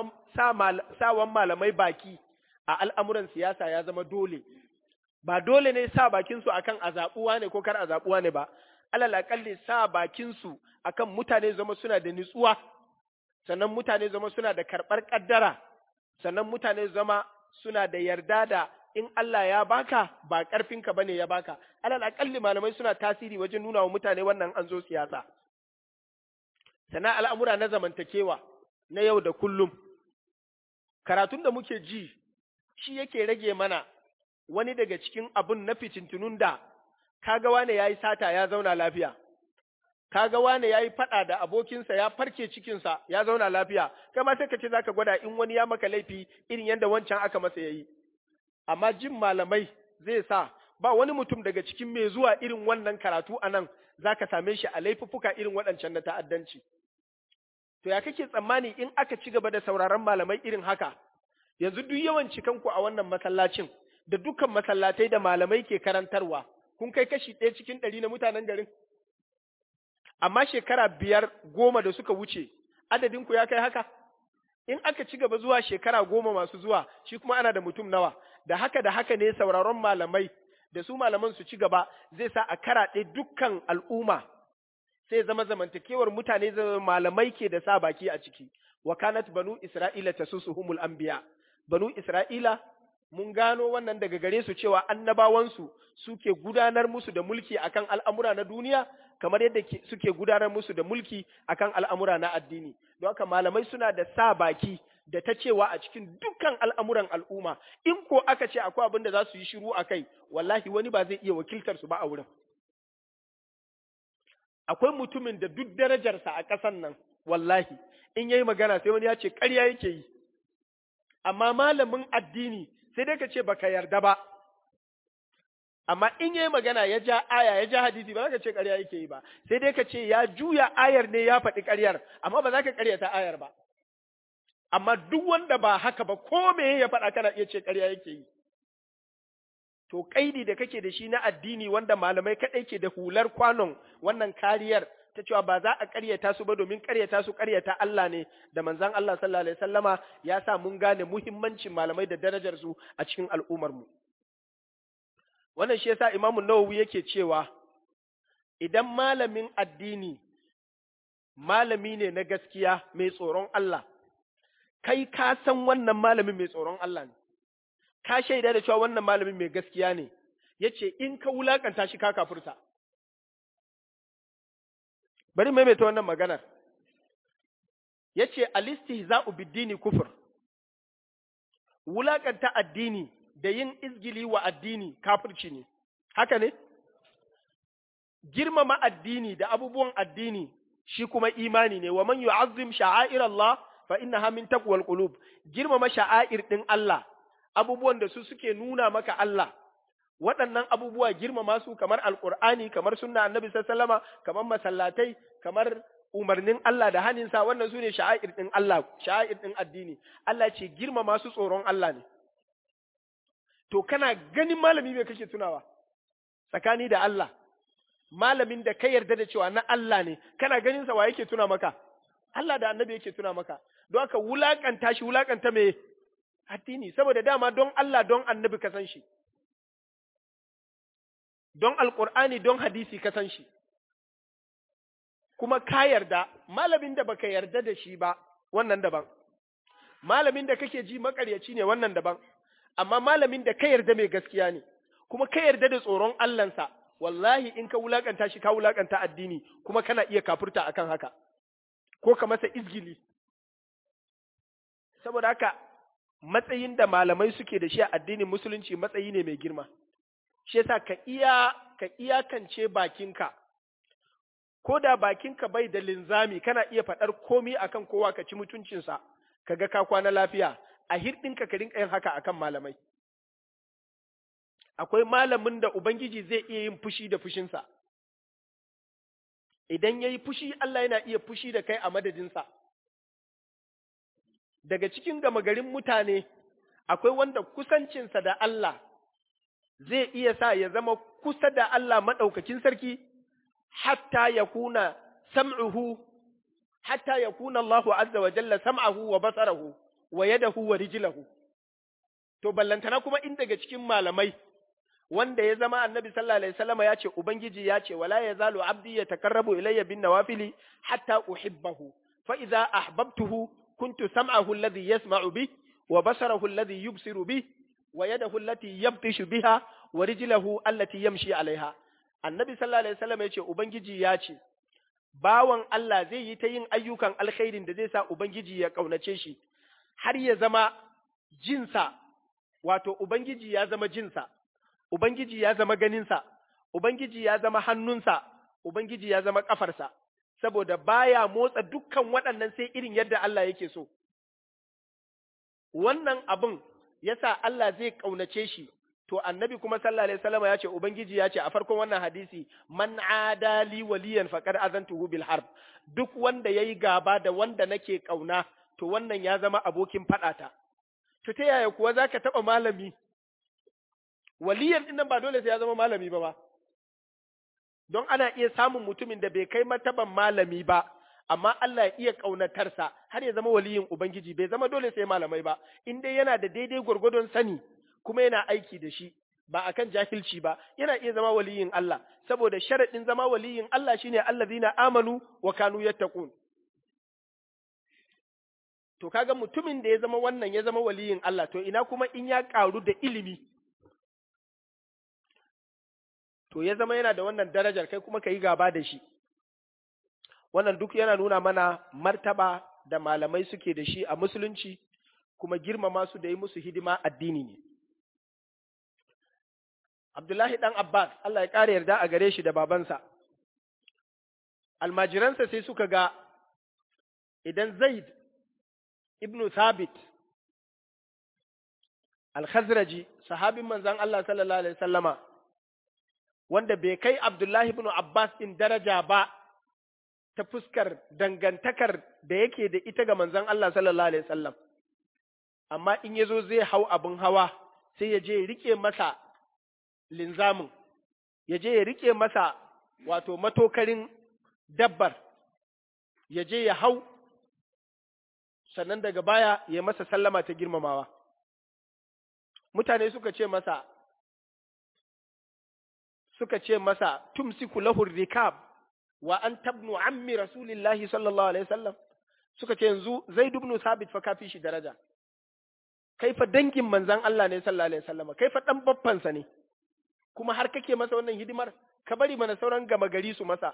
sawan malamai baki a al'amuran siyasa ya zama dole. Ba dole ne sa bakinsu akan a zaɓuwa ne ko kar a zaɓuwa ne ba, alal aƙalli sa bakinsu akan mutane zama suna da nutsuwa, sannan mutane zama suna da karɓar ƙaddara, sannan mutane zama suna da yarda da in Allah ya baka ba ƙarfinka bane ya baka, alal aƙalli malamai suna tasiri wajen nuna wa mutane wannan an zo siyasa. Sannan al'amura na zamantakewa na yau da kullum, karatun da muke ji shi yake rage mana wani daga cikin abun na fitintunun da kaga wane yayi sata ya zauna lafiya kaga wane yayi fada da abokinsa ya farke cikinsa ya zauna lafiya kai ma sai ka ce zaka gwada in wani ya maka laifi irin yadda wancan aka masa yayi amma jin malamai zai sa ba wani mutum daga cikin mai zuwa irin wannan karatu anan zaka same shi a laifuffuka irin waɗancan na ta'addanci to ya kake tsammani in aka ci gaba da sauraron malamai irin haka yanzu duk yawan cikanku a wannan masallacin da dukkan masallatai da malamai ke karantarwa kun kai kashi ɗaya cikin ɗari na mutanen garin. Amma shekara biyar goma da suka wuce, adadinku ya kai haka? In aka ci gaba zuwa shekara goma masu zuwa, shi kuma ana da mutum nawa, da haka da haka ne sauraron malamai, da su malaman su ci gaba zai sa a karaɗe dukkan al'umma, sai zama zamantakewar mutane zama malamai ke da sa baki a ciki. Wa kanat banu Isra'ila ta susuhumul anbiya. Banu Isra'ila mun gano wannan daga gare su cewa annabawansu suke gudanar musu da mulki akan al'amura na duniya kamar yadda suke gudanar musu da mulki akan al'amura na addini don haka malamai suna da sa baki da ta cewa a cikin dukkan al'amuran al'umma in ko aka ce akwai abin da za su yi shiru a kai wallahi wani ba zai iya wakiltar su ba a wurin akwai mutumin da duk darajarsa a ƙasan nan wallahi in yayi magana sai wani ya ce ƙarya yake yi amma malamin addini sai dai ka ce baka yarda ba amma in yayi magana ya ja aya ya ja hadisi ba za ka ce ƙarya yake yi ba sai dai ka ce ya juya ayar ne ya faɗi ƙaryar amma ba za ka ƙaryata ayar ba amma duk wanda ba haka ba ko me ya faɗa kana iya ce ƙarya yake yi to kaidi da kake da shi na addini wanda malamai kaɗai ke da hular kwanon wannan kariyar ta cewa ba za a ƙaryata su ba domin ƙaryata su ƙaryata Allah ne da manzon Allah sallallahu alaihi wasallama ya sa mun gane muhimmancin malamai da darajar su a cikin al'ummar mu wannan shi yasa Imam Nawawi yake cewa idan malamin addini malami ne na gaskiya mai tsoron Allah kai ka san wannan malamin mai tsoron Allah ne ka shaida da cewa wannan malamin mai gaskiya ne yace in ka wulakanta shi ka kafurta bari maimaita wannan maganar yace alistihza'u bid-dini kufur wulakanta addini da yin izgili wa addini kafirci ne haka ne girmama addini da abubuwan addini shi kuma imani ne wa man yu'azzim sha'air Allah fa innaha min taqwal qulub girmama sha'air din Allah abubuwan da su suke nuna maka Allah waɗannan abubuwa girmama su kamar alqur'ani kamar sunna annabi sallallahu alaihi kamar masallatai kamar umarnin Allah da haninsa wannan su ne sha'air din Allah sha'air din addini Allah ce girmama su tsoron Allah ne to kana ganin malami me kake tunawa tsakani da Allah malamin da ka yarda da cewa na Allah ne kana ganin sa wa yake tuna maka Allah da annabi yake tuna maka don haka wulakanta shi wulakanta me addini saboda dama don Allah don annabi ka san shi don alqur'ani don hadisi ka san shi kuma ka yarda malamin da baka yarda da shi ba wannan daban malamin da kake ji makaryaci ne wannan daban amma malamin da ka yarda mai gaskiya ne kuma ka yarda da tsoron Allahnsa wallahi in ka wulakanta shi ka wulakanta addini kuma kana iya kafurta akan haka ko ka masa izgili saboda haka matsayin da malamai suke da shi a addinin musulunci matsayi ne mai girma shi yasa ka iya ka iyakance bakinka ko da bakinka bai da linzami kana iya faɗar komi akan kowa ka ci mutuncinsa kaga ka kwana lafiya a hirɗinka ka rinka yin haka akan malamai akwai malamin da ubangiji zai iya yin fushi da fushinsa idan ya yi fushi Allah yana iya fushi da kai a madadinsa daga cikin gama garin mutane akwai wanda kusancinsa da Allah zai iya sa ya zama kusa da Allah maɗaukakin sarki hatta ya kuna sam'uhu hatta ya kuna Allahu azza wa jalla sam'ahu wa basarahu wa yadahu wa rijlahu to ballantana kuma in daga cikin malamai wanda ya zama annabi sallallahu alaihi wasallam ya ce ubangiji ya ce wala yazalu abdi yatakarrabu ilayya bin nawafili hatta uhibbahu fa idza ahbabtuhu kuntu sam'ahu alladhi yasma'u bi wa basarahu alladhi yubsiru bi wa yadahu allati yabtishu biha wa rijlahu allati yamshi alaiha annabi sallallahu alaihi wasallam ya ce ubangiji ya ce bawan Allah zai yi ta yin ayyukan alkhairin da zai sa ubangiji ya kaunace shi har ya zama jinsa wato ubangiji ya zama jinsa Ubangiji ya zama ganinsa, Ubangiji ya zama hannunsa, Ubangiji ya zama ƙafarsa, saboda baya motsa dukkan waɗannan sai irin yadda Allah yake so. Wannan abin ya sa Allah zai ƙaunace shi, to annabi kuma sallallahu Alaihi wasallam ya ce, Ubangiji ya ce a farkon wannan hadisi, man adali waliyan faƙar azantuhu bil harb, duk wanda ya yi gaba da wanda nake ƙauna, to wannan ya zama abokin faɗata. To ta yaya kuwa za ka taɓa malami waliyan ɗin nan ba dole sai ya zama malami ba ba, don ana iya samun mutumin da bai kai martaban malami ba, amma Allah ya iya ƙaunatarsa har ya zama waliyin Ubangiji bai zama dole sai malamai ba, in dai yana da daidai gwargwadon sani kuma yana aiki da shi, ba akan jahilci ba, yana iya zama waliyin Allah, saboda sharaɗin zama waliyin Allah shine allazina amanu wa kanu yattaqun. To kaga mutumin da ya zama wannan ya zama waliyin Allah, to ina kuma in ya ƙaru da ilimi, to ya zama yana da wannan darajar kai kuma ka yi gaba da shi wannan duk yana nuna mana martaba da malamai suke da shi a musulunci kuma girmama su da yi musu hidima addini ne Abdullahi ɗan Abbas Allah ya ƙara yarda a gare shi da babansa almajiransa sai suka ga idan Zaid ibn Thabit al-Khazraji sahabin manzon Allah sallallahu alaihi wasallama wanda bai kai Abdullahi ibn Abbas in daraja ba ta fuskar dangantakar da yake da ita ga manzon Allah sallallahu alaihi wasallam amma in yazo zai hau abin hawa sai ya je ya rike masa linzamin ya je ya rike masa wato matokarin dabbar ya je ya hau sannan daga baya ya masa sallama ta girmamawa mutane suka ce masa suka ce masa tumsiku lahu rikab wa an tabnu ammi rasulillahi sallallahu alaihi wasallam suka ce yanzu zaid ibn sabit fa kafi shi daraja kai fa dangin manzon Allah ne sallallahu alaihi wasallam kai fa dan baffansa ne kuma har kake masa wannan hidimar ka bari mana sauran gama gari su masa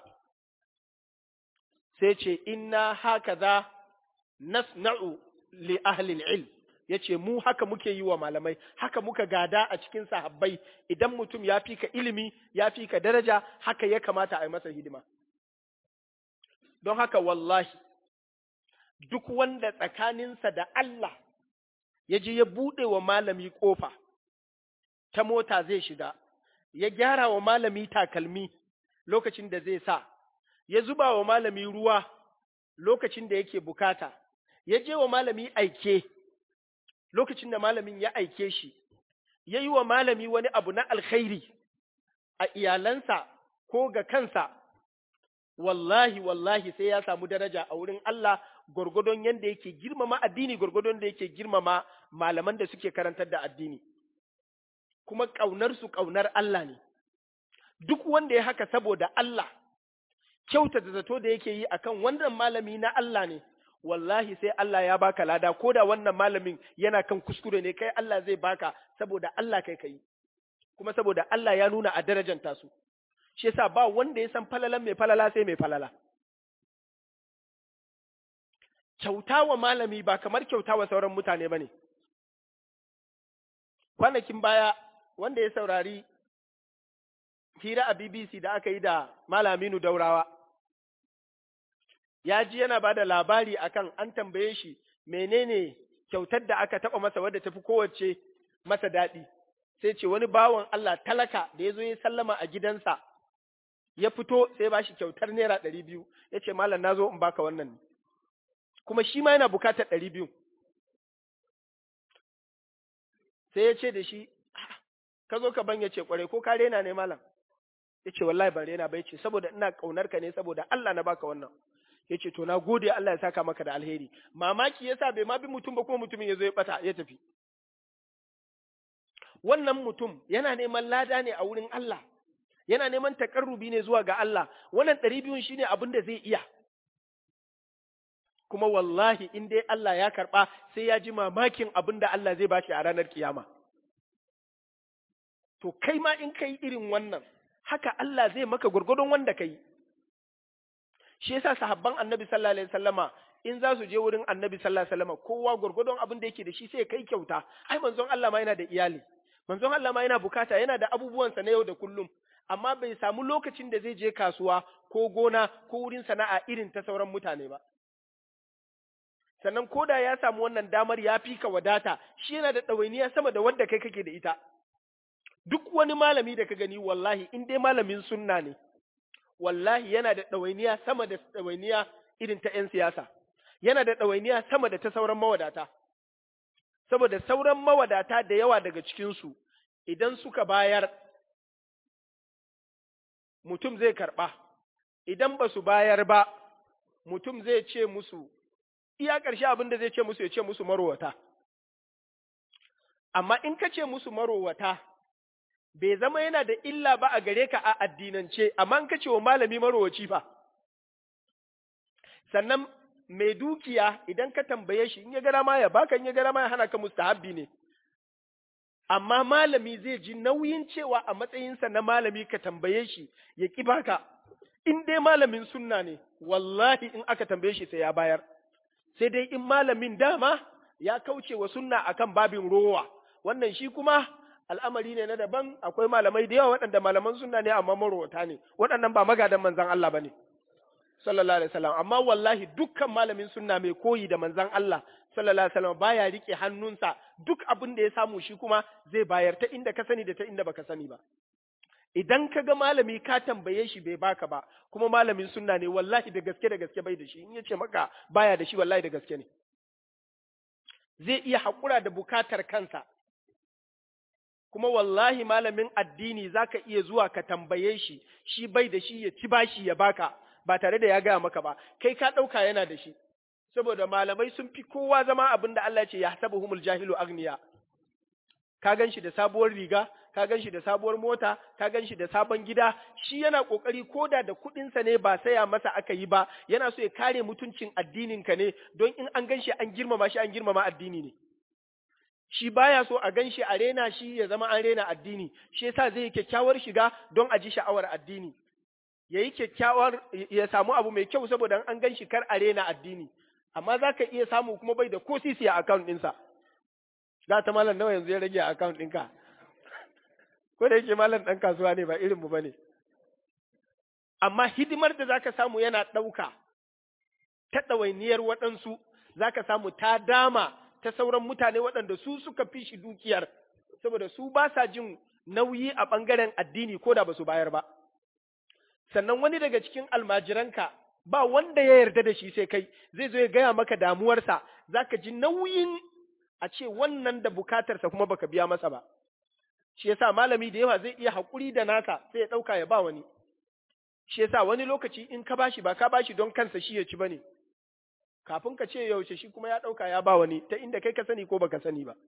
sai ce inna hakaza nasna'u li ahli al-ilm yace mu haka muke yi wa malamai haka muka gada a cikin sahabbai idan mutum ya fi ka ilimi ya fi ka daraja haka ya kamata a yi masa hidima don haka wallahi duk wanda tsakaninsa da Allah ya je ya buɗe wa malami ƙofa ta mota zai shiga ya gyara wa malami takalmi lokacin da zai sa ya zuba wa malami ruwa lokacin da yake bukata ya je wa malami aike lokacin da malamin ya aike shi, ya yi wa malami wani abu na alkhairi a iyalansa ko ga kansa, wallahi, wallahi sai ya samu daraja a wurin Allah gwargwadon yadda yake girmama addini, gwargwadon da yake girmama malaman da suke karantar da addini. Kuma ƙaunarsu ƙaunar Allah ne, duk wanda ya haka saboda Allah, kyauta da zato da yake yi akan wannan malami na Allah ne. wallahi sai Allah ya baka lada ko da wannan malamin yana kan kuskure ne kai Allah zai baka saboda Allah kai kai kuma saboda Allah ya nuna a darajanta su shi yasa ba wanda ya san falalan mai falala sai mai falala kyauta wa malami ba kamar kyauta wa sauran mutane bane kwanakin baya wanda ya saurari hira a BBC da aka yi da Malaminu Daurawa ya ji yana ba da labari akan an tambaye shi menene kyautar da aka taɓa masa wadda tafi kowace masa daɗi sai ce wani bawan Allah talaka da ya zo ya sallama a gidansa ya fito sai ba shi kyautar naira ɗari biyu ya ce malam na zo in baka wannan ne kuma shi ma yana bukatar ɗari biyu sai ya ce da shi ka zo ka ban ya ce kwarai ko ka rena ne malam ya ce wallahi ban rena ba ya ce saboda ina ƙaunar ka ne saboda Allah na baka wannan ya ce to na gode Allah ya saka maka da alheri mamaki yasa bai ma bi mutum ba kuma mutumin ya zo ya bata ya tafi wannan mutum yana neman lada ne a wurin Allah yana neman takarrubi ne zuwa ga Allah wannan ɗari biyun shine abin da zai iya kuma wallahi in dai Allah ya karɓa sai ya ji mamakin abin da Allah zai bashi a ranar kiyama to kai ma in kai irin wannan haka Allah zai maka gurgurdon wanda kai shi yasa sahabban annabi sallallahu alaihi wasallama in za su je wurin annabi sallallahu alaihi wasallama kowa gurgurdon abin da yake da shi sai kai kyauta ai manzon Allah ma yana da iyali manzon Allah ma yana bukata yana da abubuwansa na yau da kullum amma bai samu lokacin da zai je kasuwa ko gona ko wurin sana'a irin ta sauran mutane ba sannan ko da ya samu wannan damar ya fi ka wadata shi yana da ɗawainiya sama da wanda kai kake da ita duk wani malami da ka gani wallahi in dai malamin sunna ne wallahi yana da ɗawainiya sama da ɗawainiya irin ta ‘yan siyasa, yana da ɗawainiya sama da ta sauran mawadata, saboda sauran mawadata da yawa daga cikinsu idan suka bayar mutum zai karɓa, idan ba su bayar ba mutum zai ce musu, iya ƙarshe abin da zai ce musu ya ce musu marowata. Amma in ka ce musu marowata, bai zama yana da illa ba a gare ka a addinance, amma in ka ce wa malami marowaci fa. Sannan mai dukiya idan ka tambaye shi in ya gara ma ya baka in ya gara ma ya hana ka mustahabbi ne. Amma malami zai ji nauyin cewa a matsayinsa na malami ka tambaye shi ya ƙi baka. In dai malamin sunna ne, wallahi in aka tambaye shi sai ya bayar. Sai dai in malamin dama ya kauce wa sunna akan babin rowa, wannan shi kuma al'amari ne na daban akwai malamai da yawa waɗanda malaman sunna ne amma marowata ne waɗannan ba magadan manzan Allah ba ne sallallahu alaihi wasallam amma wallahi dukkan malamin sunna mai koyi da manzon Allah sallallahu alaihi wasallam baya rike hannunsa duk abin da ya samu shi kuma zai bayar ta inda ka sani da ta inda baka sani ba idan ka ga malami ka tambaye shi bai baka ba kuma malamin sunna ne wallahi da gaske da gaske bai da shi in yace maka baya da shi wallahi da gaske ne zai iya haƙura da bukatar kansa kuma wallahi malamin addini zaka iya zuwa ka tambaye shi shi bai da shi ya ci bashi ya baka ba tare da ya gaya maka ba kai ka ɗauka yana da shi saboda malamai sun fi kowa zama abin da Allah ce ya hasabuhumul jahilu agniya ka gan shi da sabuwar riga ka gan shi da sabuwar mota ka gan shi da sabon gida shi yana kokari koda da kuɗinsa ne ba saya masa aka yi ba yana so ya kare mutuncin addinin ka ne don in an gan shi an girmama shi an girmama addini ne shi baya so a gan shi a rena shi ya zama an rena addini shi yasa zai yi kyakkyawar shiga don a ji sha'awar addini ya yi kyakkyawar ya samu abu mai kyau saboda an gan shi kar a rena addini amma za ka iya samu kuma bai da ko sisi a account ɗinsa za ta malam nawa yanzu ya rage a account ɗinka ko da yake malam ɗan kasuwa ne ba irin mu bane amma hidimar da zaka samu yana ɗauka ta ɗawainiyar waɗansu zaka samu ta dama ta sauran mutane waɗanda su suka fi shi dukiyar saboda su ba sa jin nauyi a ɓangaren addini ko da ba su bayar ba sannan wani daga cikin almajiranka ba wanda ya yarda da shi sai kai zai zo ya gaya maka damuwarsa zaka ji nauyin a ce wannan da bukatarsa kuma baka biya masa ba shi yasa malami da yawa zai iya haƙuri da naka sai ya ɗauka ya ba wani shi yasa wani lokaci in ka bashi ba ka bashi don kansa shi ya ci bane kafin ka ce yaushe shi kuma ya ɗauka ya ba wani ta inda kai ka sani ko baka sani ba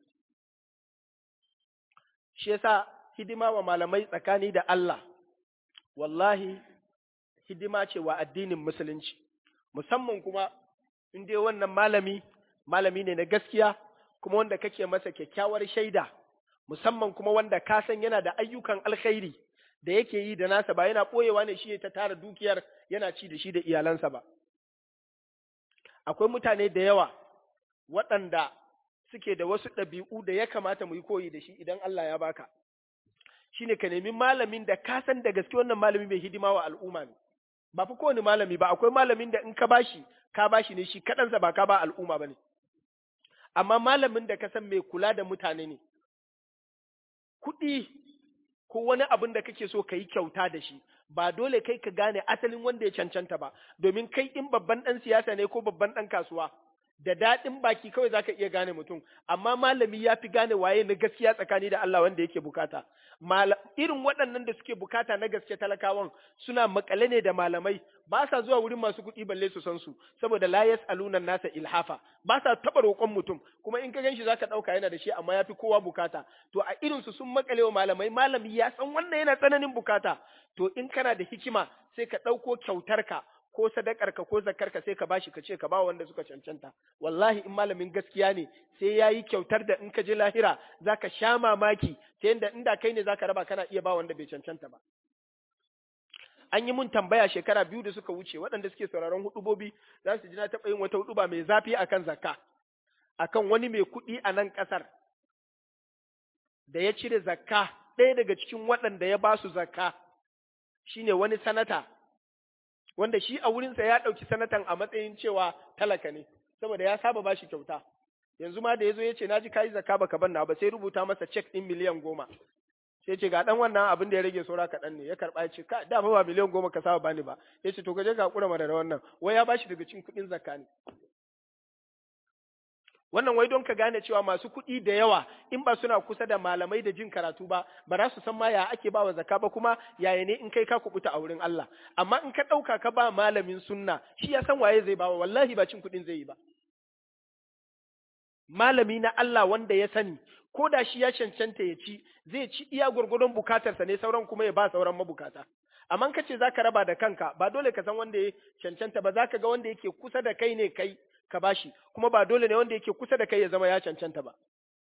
shi yasa hidima wa malamai tsakani da Allah wallahi hidima ce wa addinin musulunci musamman kuma in dai wannan malami malami ne na gaskiya kuma wanda kake masa kyakkyawar shaida musamman kuma wanda ka san yana da ayyukan alkhairi da yake yi da nasa ba yana ɓoyewa ne shi ta tara dukiyar yana ci da shi da iyalansa ba akwai mutane da yawa waɗanda suke da wasu ɗabi'u da ya kamata mu yi koyi da shi idan Allah ya baka shine ka nemi malamin da ka san da gaske wannan malami mai hidima wa al'umma ne ba fa kowane malami ba akwai malamin da in ka bashi ka bashi ne shi kaɗansa ba ka ba al'umma ba ne amma malamin da ka san mai kula da mutane ne kuɗi ko wani abin da kake so ka yi kyauta da shi ba dole kai ka gane asalin wanda ya cancanta ba domin kai in babban ɗan siyasa ne ko babban ɗan kasuwa da daɗin baki kawai zaka iya gane mutum amma malami ya fi gane waye na gaskiya tsakani da Allah wanda yake bukata irin waɗannan da suke bukata na gaske talakawan suna makale ne da malamai ba sa zuwa wurin masu kuɗi balle su san su saboda la yas'aluna nasa ilhafa ba sa taɓa roƙon mutum kuma in ka ganshi zaka ɗauka yana da shi amma ya fi kowa bukata to a irin su sun makale wa malamai malami ya san wannan yana tsananin bukata to in kana da hikima sai ka ɗauko kyautarka ko sadakarka ko zakarka sai ka bashi ka ce ka ba wanda suka cancanta wallahi in malamin gaskiya ne sai ya yi kyautar da in ka je lahira zaka sha mamaki ta yadda inda kai ne zaka raba kana iya ba wanda bai cancanta ba an yi mun tambaya shekara biyu da suka wuce waɗanda suke sauraron hudubobi za su ji na taɓa yin wata huduba mai zafi akan zakka akan wani mai kuɗi a nan ƙasar da ya cire zakka ɗaya daga cikin waɗanda ya ba su zakka shine wani sanata wanda shi a wurinsa ya ɗauki sanatan a matsayin cewa talaka ne, saboda ya saba ba shi kyauta. Yanzu ma da ya zo ya ce, Na ji kayi zaka baka ban na ba sai rubuta masa cek ɗin miliyan goma. Sai ce, Ga ɗan wannan abin da ya rage saura kaɗan ne, ya karɓa ya ce, Ka da ba miliyan goma ka saba bani ba. Ya ce, To ka je ka haƙura mana da wannan, wai ya bashi daga cikin kuɗin zakka ne. Wannan wai don ka gane cewa masu kuɗi da yawa in ba suna kusa da malamai da jin karatu ba, ba za su san ma ya ake ba wa zakka ba kuma yaya ne in kai ka kubuta a wurin Allah. Amma in ka ɗauka ka ba malamin sunna, shi ya san waye zai bawa, wallahi ba cin kuɗin zai yi ba. Malami na Allah wanda ya sani, ko da shi ya cancanta ya ci, zai ci iya gwargwadon bukatarsa ne sauran kuma ya ba sauran mabukata. Amma ka ce za ka raba da kanka, ba dole ka san wanda ya cancanta ba, za ka ga wanda yake kusa da kai ne kai, ka bashi kuma ba dole ne wanda yake kusa da kai ya zama ya cancanta ba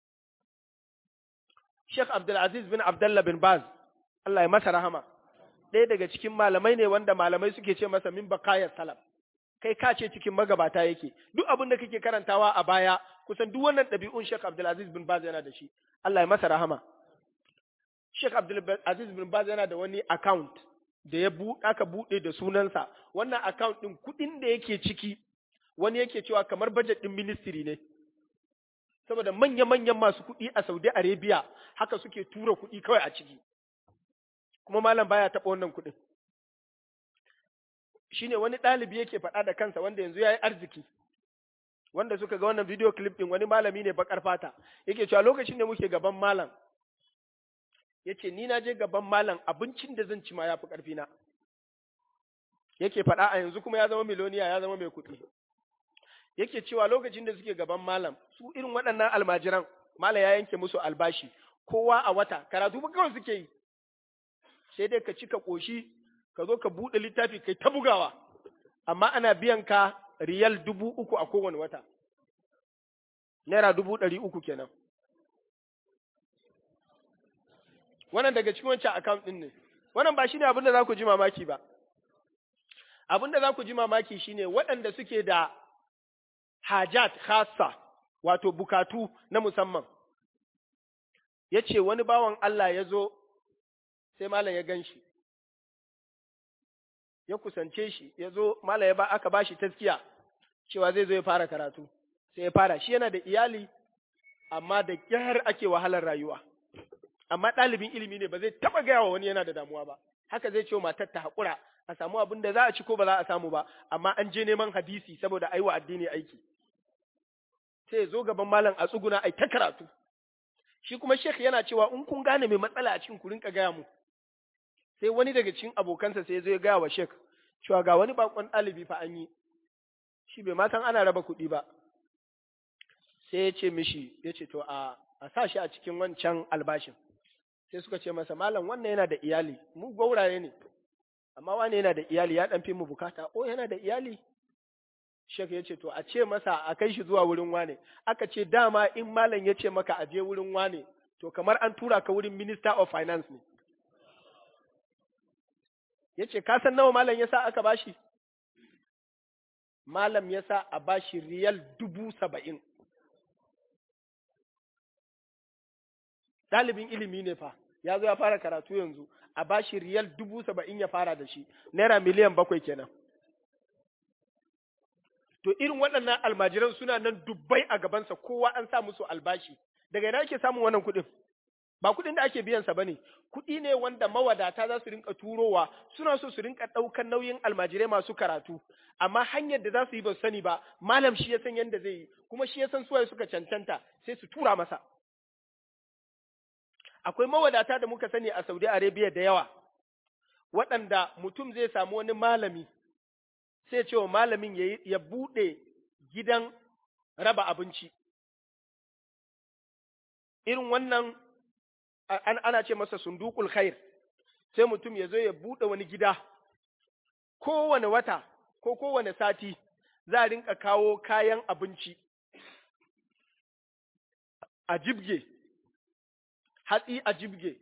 Sheikh Abdulaziz bin Abdullah bin Baz Allah ya masa rahama ɗaya daga cikin malamai ne wanda malamai suke ce masa min bakayar salaf kai ka ce cikin magabata yake duk abin da kake karantawa a baya kusan duk wannan ɗabi'un Sheikh Abdulaziz bin Baz yana da shi Allah ya masa rahama Sheikh Abdulaziz bin Baz yana da wani account da ya aka buɗe da sunansa wannan account ɗin kuɗin da yake ciki wani yake cewa kamar budget ɗin ministry ne saboda manya-manyan masu kuɗi a Saudi Arabia haka suke tura kuɗi kawai a ciki kuma malam baya taɓa wannan kuɗin shine wani ɗalibi yake faɗa da kansa wanda yanzu ya yi arziki wanda suka ga wannan video clip ɗin wani malami ne bakar fata yake cewa lokacin da muke gaban malam yace ni na je gaban malam abincin da zan ci ma yafi ƙarfi na yake faɗa a yanzu kuma ya zama miloniya ya zama mai kuɗi yake cewa lokacin da suke gaban malam su irin waɗannan almajiran malam ya yanke musu albashi kowa a wata karatu ba kawai suke yi sai dai ka ci ka ƙoshi ka zo ka buɗe littafi kai ta bugawa amma ana biyan ka riyal dubu uku a kowane wata naira dubu ɗari uku kenan wannan daga cikin wancan account ɗin ne wannan ba shi ne abin da za ku ji mamaki ba abin da za ku ji mamaki shine waɗanda suke da hajat khassa wato bukatu na musamman ya ce wani bawan Allah ya zo sai malam ya gan shi ya kusance shi ya zo malam ya ba aka ba shi taskiya cewa zai zo ya fara karatu sai ya fara shi yana da iyali amma da kyar ake wahalar rayuwa amma ɗalibin ilimi ne ba zai taɓa gaya wa wani yana da damuwa ba haka zai ce wa matar ta haƙura a samu abin da za a ci ko ba za a samu ba amma an je neman hadisi saboda aiwa addini aiki sai ya zo gaban malam a tsuguna ai ta karatu shi kuma shek yana cewa in kun gane mai matsala a cikin ku rinka gaya mu sai wani daga cikin abokansa sai ya zo ya gaya wa shek cewa ga wani bakon ɗalibi fa an yi shi bai ma san ana raba kuɗi ba sai ya ce mishi ya ce to a a sa shi a cikin wancan albashin sai suka ce masa malam wannan yana da iyali mu gauraye ne amma wani yana da iyali ya ɗan fi mu bukata o yana da iyali shek ya ce to a ce masa a kai shi zuwa wurin wane aka ce dama in malam ya ce maka a je wurin wane to kamar an tura ka wurin minister of finance ne ya ce ka san nawa malam ya sa aka bashi malam ya sa a bashi riyal dubu saba'in ɗalibin ilimi ne fa ya zo ya fara karatu yanzu a bashi riyal dubu saba'in ya fara da shi naira miliyan bakwai kenan to irin waɗannan almajiran suna nan dubbai a gabansa kowa an sa musu albashi daga ina ake samun wannan kuɗin ba kuɗin da ake biyansa ba ne kuɗi ne wanda mawadata za su rinka turowa suna so su rinka ɗaukan nauyin almajirai masu karatu amma hanyar da za su yi ba sani ba malam shi ya san yadda zai yi kuma shi ya san suwaye suka cancanta sai su tura masa akwai mawadata da muka sani a Saudi Arabia da yawa waɗanda mutum zai samu wani malami sai ce wa malamin ya buɗe gidan raba abinci irin wannan ana ce masa sundukul khair sai mutum ya zo ya buɗe wani gida kowane wata ko kowane sati za a rinka kawo kayan abinci a jibge hatsi a jibge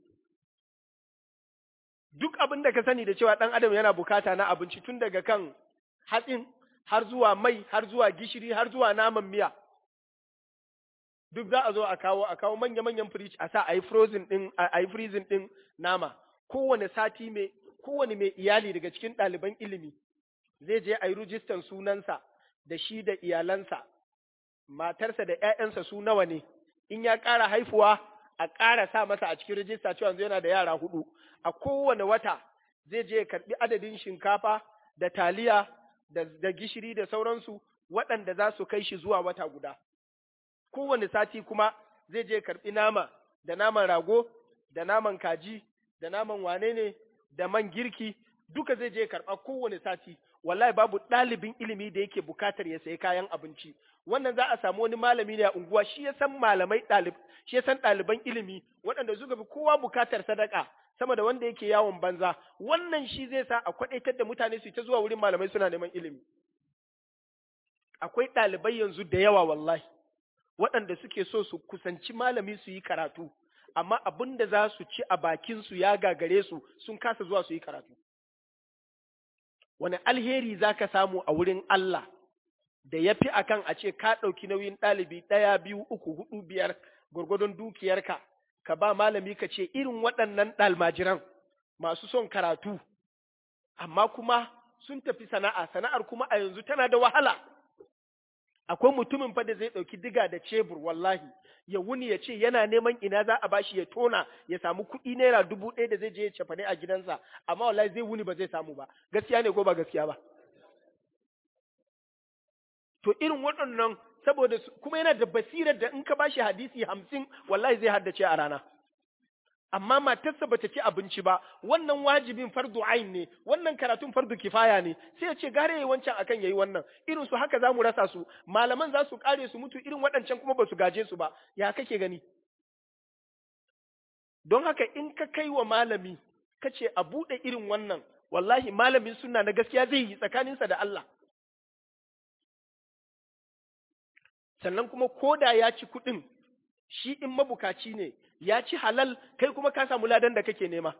duk abin da ka sani da cewa ɗan adam yana bukata na abinci tun daga kan hatsin har zuwa mai har zuwa gishiri har zuwa naman miya duk za a zo a kawo a kawo manya-manyan fridge a sa a yi frozen din a yi freezing din nama kowane sati mai kowane mai iyali daga cikin ɗaliban ilimi zai je a yi rijistan sunansa da shi da iyalansa matarsa da ‘ya'yansa su nawa ne in ya ƙara haifuwa a ƙara sa masa a cikin rijista cewa yana da yara hudu a kowane wata zai je ya karɓi adadin shinkafa da taliya da, da gishiri da sauransu waɗanda za su kai shi zuwa wata guda kowane sati kuma zai je karɓi nama da naman rago da naman kaji da naman wane ne da man girki duka zai je karɓa kowane sati wallahi babu ɗalibin ilimi da yake bukatar ya sayi kayan abinci wannan za a samu wani malami ne a unguwa shi ya san malamai ɗalib shi ya san ɗaliban ilimi waɗanda suka fi kowa bukatar sadaka sama da wanda yake yawon banza wannan shi zai sa a kwaɗaitar da mutane su ta zuwa wurin malamai suna neman ilimi akwai ɗalibai yanzu da yawa wallahi waɗanda suke so su kusanci malami su yi karatu amma abin da za su ci a bakinsu ya gagare su sun kasa zuwa su yi karatu wani alheri za ka samu a wurin Allah da ya fi akan a ce ka ɗauki nauyin ɗalibi ɗaya biyu uku hudu biyar gwargwadon dukiyarka ka ba malami ka ce irin waɗannan ɗalmajiran masu son karatu amma kuma sun tafi sana'a sana'ar kuma a yanzu tana da wahala akwai mutumin fa da zai ɗauki diga da cebur wallahi ya wuni ya ce yana neman ina za a bashi ya tona ya samu kuɗi naira dubu ɗaya da zai je ya cefane a gidansa amma wallahi zai wuni ba zai samu ba gaskiya ne ko ba gaskiya ba to irin waɗannan saboda kuma yana da basirar da in ka bashi hadisi hamsin wallahi zai haddace a rana amma matarsa bata ci abinci ba wannan wajibin fardu ain ne wannan karatun fardu kifaya ne sai ya ce gare yayi wancan akan yayi wannan irin su haka zamu rasa su malaman za su kare su mutu irin waɗancan kuma ba su gaje su ba ya kake gani don haka in ka kai wa malami ka ce a buɗe irin wannan wallahi malamin sunna na gaskiya zai yi tsakaninsa da Allah sannan kuma koda ya ci kuɗin shi in mabukaci ne ya ci halal kai kuma ka samu ladan da kake nema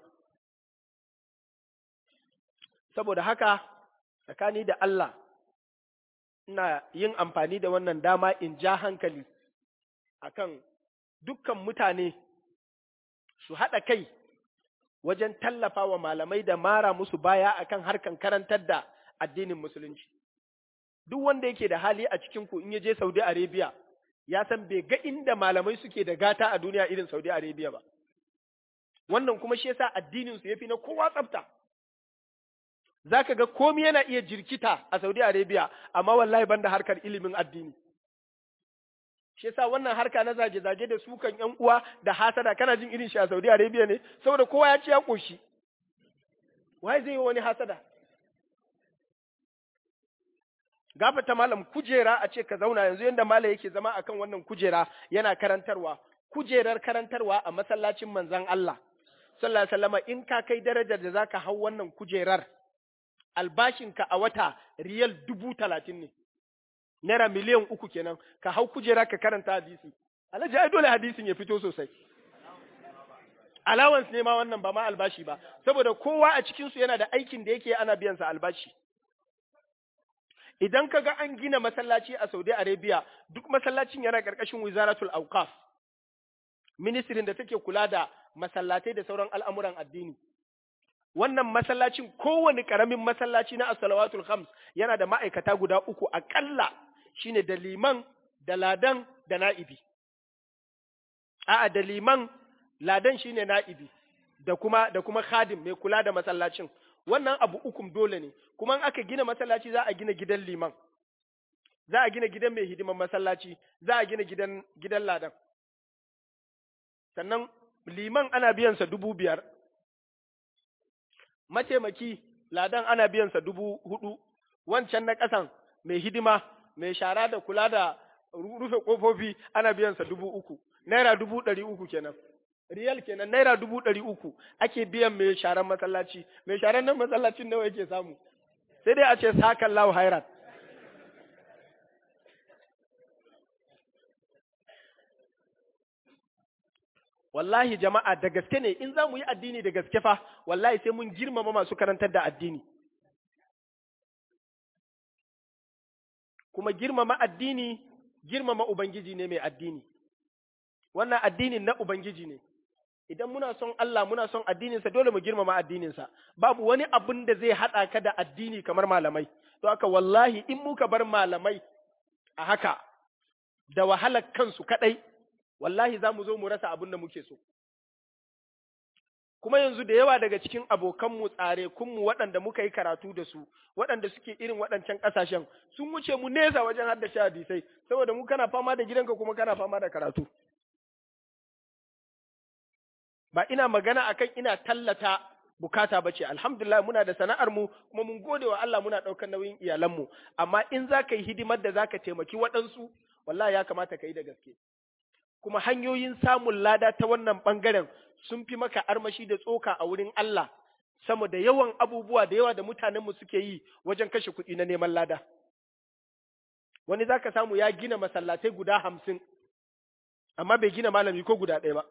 saboda haka tsakani da Allah ina yin amfani da wannan dama in ja hankali akan dukkan mutane su haɗa kai wajen tallafa wa malamai da mara musu baya akan harkan karantar da addinin musulunci duk wanda yake da hali a cikin ku in ya je Saudi Arabia ya san bai ga inda malamai suke da gata a duniya irin Saudi Arabia ba wannan kuma shi yasa addinin su yafi na kowa tsafta zaka ga komai yana iya jirkita a Saudi Arabia amma wallahi banda harkar ilimin addini shi yasa wannan harka na zage-zage da sukan ƴan uwa da hasada kana jin irin shi a Saudi Arabia ne saboda kowa ya ce ya koshi wai zai yi wani hasada gafata malam kujera a ce ka zauna yanzu yanda malam yake zama akan wannan kujera yana karantarwa kujerar karantarwa a masallacin manzon Allah sallallahu alaihi wasallam in ka kai darajar da zaka hau wannan kujerar albashinka a wata riyal dubu talatin ne naira miliyan uku kenan ka hau kujera ka karanta hadisi alhaji ai dole hadisin ya fito sosai allowance ne ma wannan ba ma albashi ba saboda kowa a cikin su yana da aikin da yake ana biyan sa albashi idan ka ga an gina masallaci a Saudi Arabia duk masallacin yana karkashin Wizaratul Awqaf ministrin da take kula da masallatai da sauran al'amuran addini wannan masallacin kowane karamin masallaci na as-salawatul khams yana da ma'aikata guda uku akalla shine da liman da ladan da na'ibi a'a da liman ladan shine na'ibi da kuma da kuma khadim mai kula da masallacin wannan abu ukum dole ne kuma in aka gina masallaci za a gina gidan liman za a gina gidan mai hidiman masallaci za a gina gidan gidan ladan sannan liman ana biyansa dubu biyar mataimaki ladan ana biyansa dubu hudu wancan na ƙasan mai hidima mai shara da kula da rufe ƙofofi ana biyansa dubu uku naira dubu ɗari uku kenan riyal kenan naira dubu ɗari uku ake biyan mai sharan masallaci mai sharan nan masallacin nawa yake samu sai dai a ce sakan lahu hairat wallahi jama'a da gaske ne in za mu yi addini da gaske fa wallahi sai mun girmama masu karantar da addini kuma girmama addini girmama ubangiji ne mai addini wannan addinin na ubangiji ne idan muna son Allah muna son addininsa dole mu girmama addininsa babu wani abun da zai haɗa ka da addini kamar malamai to haka wallahi in muka bar malamai a haka da wahalar kansu kaɗai wallahi za mu zo mu rasa abin da muke so. Kuma yanzu da yawa daga cikin abokanmu tsare kunmu waɗanda muka yi karatu da su, waɗanda suke irin waɗancan ƙasashen, sun wuce mu nesa wajen haddace hadisai, saboda mu kana fama da gidanka kuma kana fama da karatu. Ba ina magana akan ina tallata bukata ba ce, alhamdulillah muna da sana'ar mu kuma mun gode wa Allah muna ɗaukar nauyin iyalanmu, amma in za ka yi hidimar da za ka taimaki waɗansu, wallahi ya kamata ka yi da gaske. kuma hanyoyin samun lada ta wannan ɓangaren sun fi maka armashi da tsoka a wurin Allah sama da yawan abubuwa da yawa da mutanenmu suke yi wajen kashe kuɗi na neman lada. Wani za ka samu ya gina masallatai guda hamsin, amma bai gina malami ko guda ɗaya ba.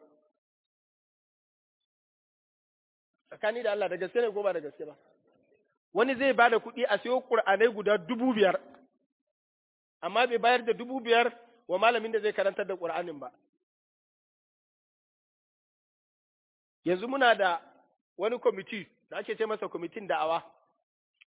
Tsakani da Allah da gaske ne ko ba da gaske ba. Wani zai ba da kuɗi a siyo ƙur'anai guda dubu biyar, amma bai bayar da dubu biyar wa malamin da zai karantar da ƙur'anin ba. Yanzu muna da wani kwamiti da ake ce masa kwamitin da'awa,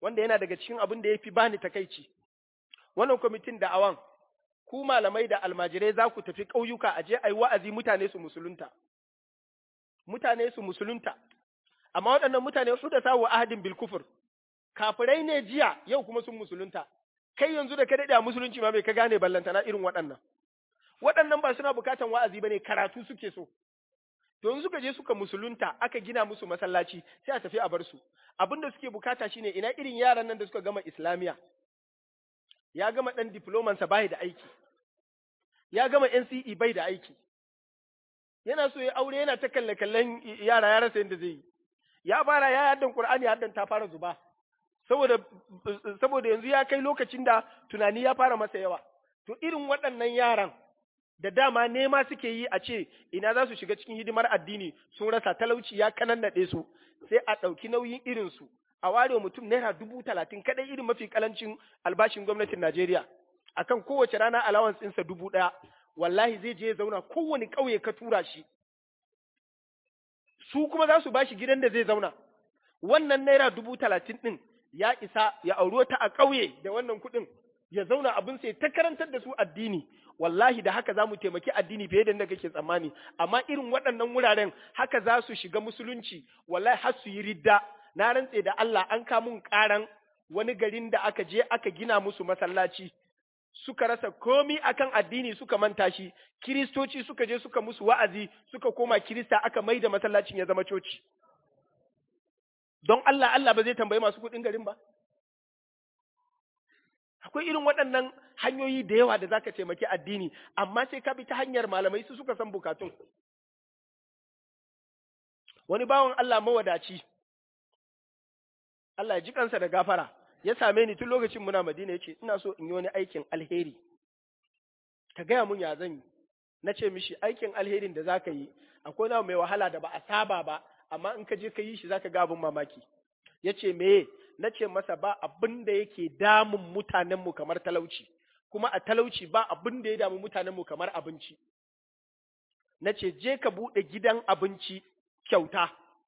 wanda yana daga cikin abin da ya fi bani takaici wannan kwamitin da awan ku malamai da almajirai za ku tafi ƙauyuka a je a yi wa'azi mutane su musulunta mutane su musulunta amma waɗannan mutane su da sawo ahadin bil kufur kafirai ne jiya yau kuma sun musulunta kai yanzu da ka daɗe a musulunci ma bai ka gane ballantana irin waɗannan waɗannan ba suna bukatan wa'azi ba ne karatu suke so don suka je suka musulunta aka gina musu masallaci sai a tafi a bar su abin da suke bukata shine ina irin yaran nan da suka gama islamiya ya gama ɗan diplomansa bai da aiki ya gama NCE bai da aiki yana so ya aure yana ta kalle kallon yara ya rasa yadda zai yi ya fara ya yaddan Qur'ani haddan ta fara zuba saboda saboda yanzu ya kai lokacin da tunani ya fara masa yawa to irin waɗannan yaran da dama nema suke yi a ce ina za su shiga cikin hidimar addini sun rasa talauci ya kanannaɗe su sai a ɗauki nauyin irinsu a ware mutum naira dubu talatin kaɗai irin mafi kalancin albashin gwamnatin Najeriya akan kowace rana allowance ɗinsa dubu ɗaya wallahi zai je ya zauna kowane ƙauye ka tura shi su kuma za su ba shi gidan da zai zauna wannan naira dubu talatin ɗin ya isa ya auro ta a ƙauye da wannan kuɗin ya zauna abin sai ta karantar da su addini wallahi da haka za mu taimaki addini fiye da yadda kake tsammani amma irin waɗannan wuraren haka za su shiga musulunci wallahi har su yi ridda na rantse da Allah an kamun ƙaran wani garin da aka je aka gina musu masallaci suka rasa komi akan addini suka manta shi kiristoci suka je suka musu wa'azi suka koma kirista aka mai da masallacin ya zama coci don Allah Allah ba zai tambayi masu kuɗin garin ba akwai irin waɗannan hanyoyi da yawa da zaka taimaki addini amma sai ka bi ta hanyar malamai su suka san bukatun wani bawan Allah mawadaci Allah ya ji kansa da gafara ya same ni tun lokacin muna Madina yace ina so in yi wani aikin alheri ka gaya mun ya zan yi na ce mishi aikin alherin da zaka yi akwai na mai wahala da ba a saba ba amma in ka je ka yi shi zaka ga abin mamaki yace meye na ce masa ba abin da yake damun mutanenmu kamar talauci kuma a talauci ba abin da ya damu mutanenmu kamar abinci na ce je ka buɗe gidan abinci kyauta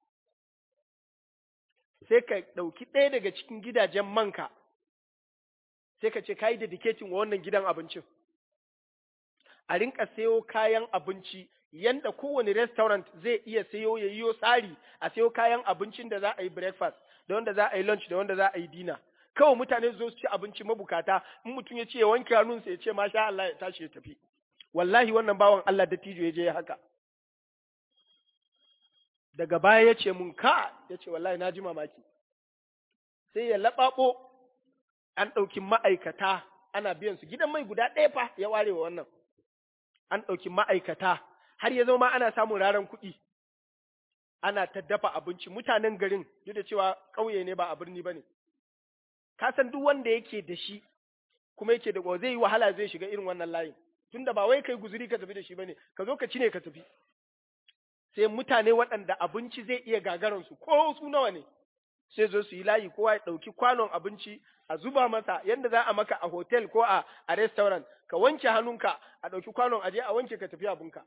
sai ka ɗauki ɗaya daga cikin gidajen manka sai ka ce ka yi dedicating wa wannan gidan abincin a rinka sayo kayan abinci yanda kowane restaurant zai iya sayo ya yiwo tsari a sayo kayan abincin da za a yi breakfast da wanda za a yi lunch da wanda za a yi dina kawai mutane zo su ci abinci mabukata in mutum ya ce ya wanke hannunsa ya ce masha Allah ya tashi ya tafi wallahi wannan bawan Allah da tijo ya je haka daga baya ya ce mun ka ya ce wallahi na ji mamaki sai ya laɓaɓo an ɗauki ma'aikata ana biyan su gidan mai guda ɗaya fa ya ware wa wannan an ɗauki ma'aikata har ya zama ana samun raran kuɗi ana ta dafa abinci mutanen garin duk da cewa ƙauye ne ba a birni ba ne ka san duk wanda yake da shi kuma yake da zai yi wahala zai shiga irin wannan layin tunda ba wai kai guzuri ka tafi da shi bane ka zo ka ci ne ka tafi sai mutane waɗanda abinci zai iya gagaran su ko su nawa ne sai zo su yi layi kowa ya ɗauki kwanon abinci a zuba masa yadda za a maka a hotel ko a, a restaurant ka wanke hannunka a ɗauki kwanon aje a wanke ka tafi abinka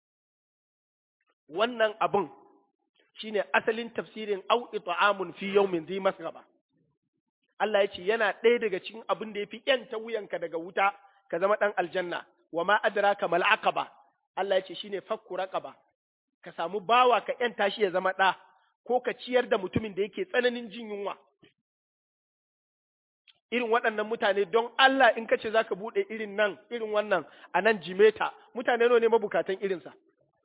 wannan abin shine asalin tafsirin au it'amun fi yawmin dhi masghaba Allah ya ce yana ɗaya daga cikin abin da yafi yanta wuyanka daga wuta ka zama ɗan aljanna wa ma adraka mal aqaba Allah ya ce shine fakku raqaba ka samu bawa ka yanta shi ya zama ɗa ko ka ciyar da mutumin da yake tsananin jin yunwa irin waɗannan mutane don Allah in ka ce za ka buɗe irin nan irin wannan a nan jimeta mutane ne mabukatan irinsa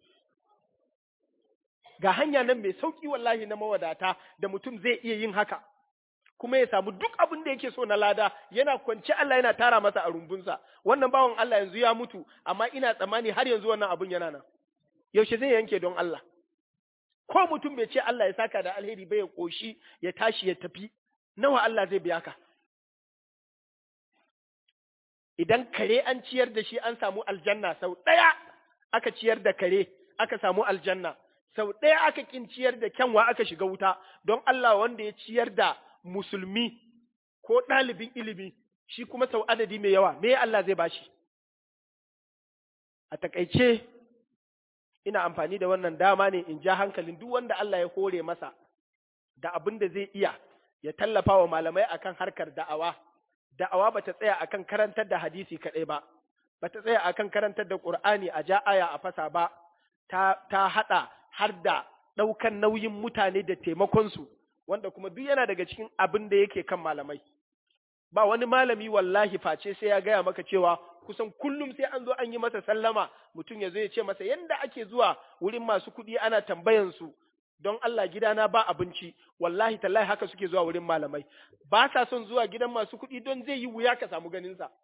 ga hanya nan mai sauƙi wallahi na mawadata da mutum zai iya yin haka kuma ya samu duk abin da yake so na lada yana kwance Allah yana tara masa a rumbunsa wannan bawan Allah yanzu ya mutu amma ina tsammani har yanzu wannan abun yana nan yaushe zai yanke don Allah ko mutum bai ce Allah ya saka da alheri bai ya koshi ya tashi ya tafi nawa Allah zai biya ka idan kare an ciyar da shi an samu aljanna sau ɗaya aka ciyar da kare aka samu aljanna sau ɗaya aka kin ciyar da kyanwa aka shiga wuta don Allah wanda ya ciyar da musulmi ko ɗalibin ilimi shi kuma sau adadi mai yawa me Allah zai bashi a takaice ina amfani da wannan dama ne in ja hankalin duk wanda Allah ya hore masa da abin da zai iya ya tallafa wa malamai akan harkar da'awa da'awa bata tsaya akan karantar da hadisi kaɗai ba bata tsaya akan karantar da Qur'ani a ja aya a fasa ba ta ta hada har da ɗaukan nauyin mutane da taimakonsu wanda kuma duk yana daga cikin abin da yake kan malamai ba wani malami wallahi face sai ya gaya maka cewa kusan kullum sai an zo an yi masa sallama mutum ya zo ya ce masa yanda ake zuwa wurin masu kuɗi ana tambayan su don Allah gidana ba abinci wallahi tallahi haka suke zuwa wurin malamai ba sa son zuwa gidan masu kuɗi don zai yi wuya ka samu ganin sa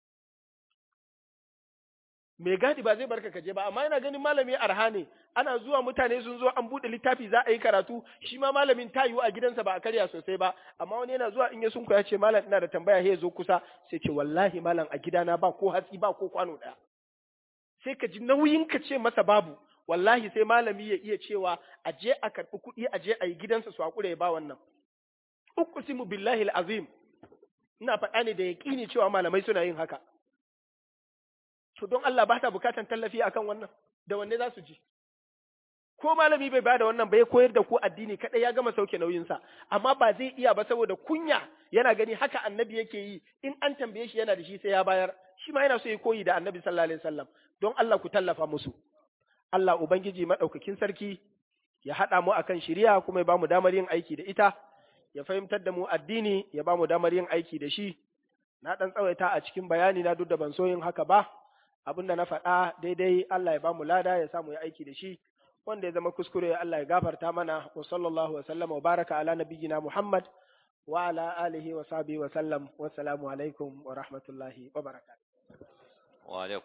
mai gadi ba zai barka kaje ba amma yana ganin malami arha ne ana zuwa mutane sun zo an bude littafi za a yi karatu shi ma malamin ta yiwu a gidansa ba a karya sosai ba amma wani yana zuwa in ya sunku ya ce malam ina da tambaya he zo kusa sai ce wallahi malam a gidana ba ko hatsi ba ko kwano daya sai ka ji nauyin ka ce masa babu wallahi sai malami ya iya cewa a je a karɓi kuɗi a je a yi gidansa su hakura ya ba wannan uqsimu billahi azim ina faɗa ne da yaƙini cewa malamai suna yin haka to don Allah ba ta bukatan tallafi akan wannan da wanne za su ji ko malami bai bada wannan ba ya koyar da ku addini kadai ya gama sauke nauyinsa amma ba zai iya ba saboda kunya yana gani haka annabi yake yi in an tambaye shi yana da shi sai ya bayar shi ma yana so ya koyi da annabi sallallahu alaihi wasallam don Allah ku tallafa musu Allah ubangiji madaukakin sarki ya hada mu akan shari'a kuma ya bamu damar yin aiki da ita ya fahimtar da mu addini ya bamu damar yin aiki da shi na dan tsawaita a cikin bayani na duk da ban so yin haka ba abin da na faɗa daidai Allah ya bamu lada ya samu ya aiki da shi wanda ya zama kuskure Allah ya gafarta mana wa sallallahu wa sallama wa baraka ala nabiyyina Muhammad wa ala alihi wa sahbihi wa sallam wassalamu alaikum wa rahmatullahi wa barakatuh wa alaikum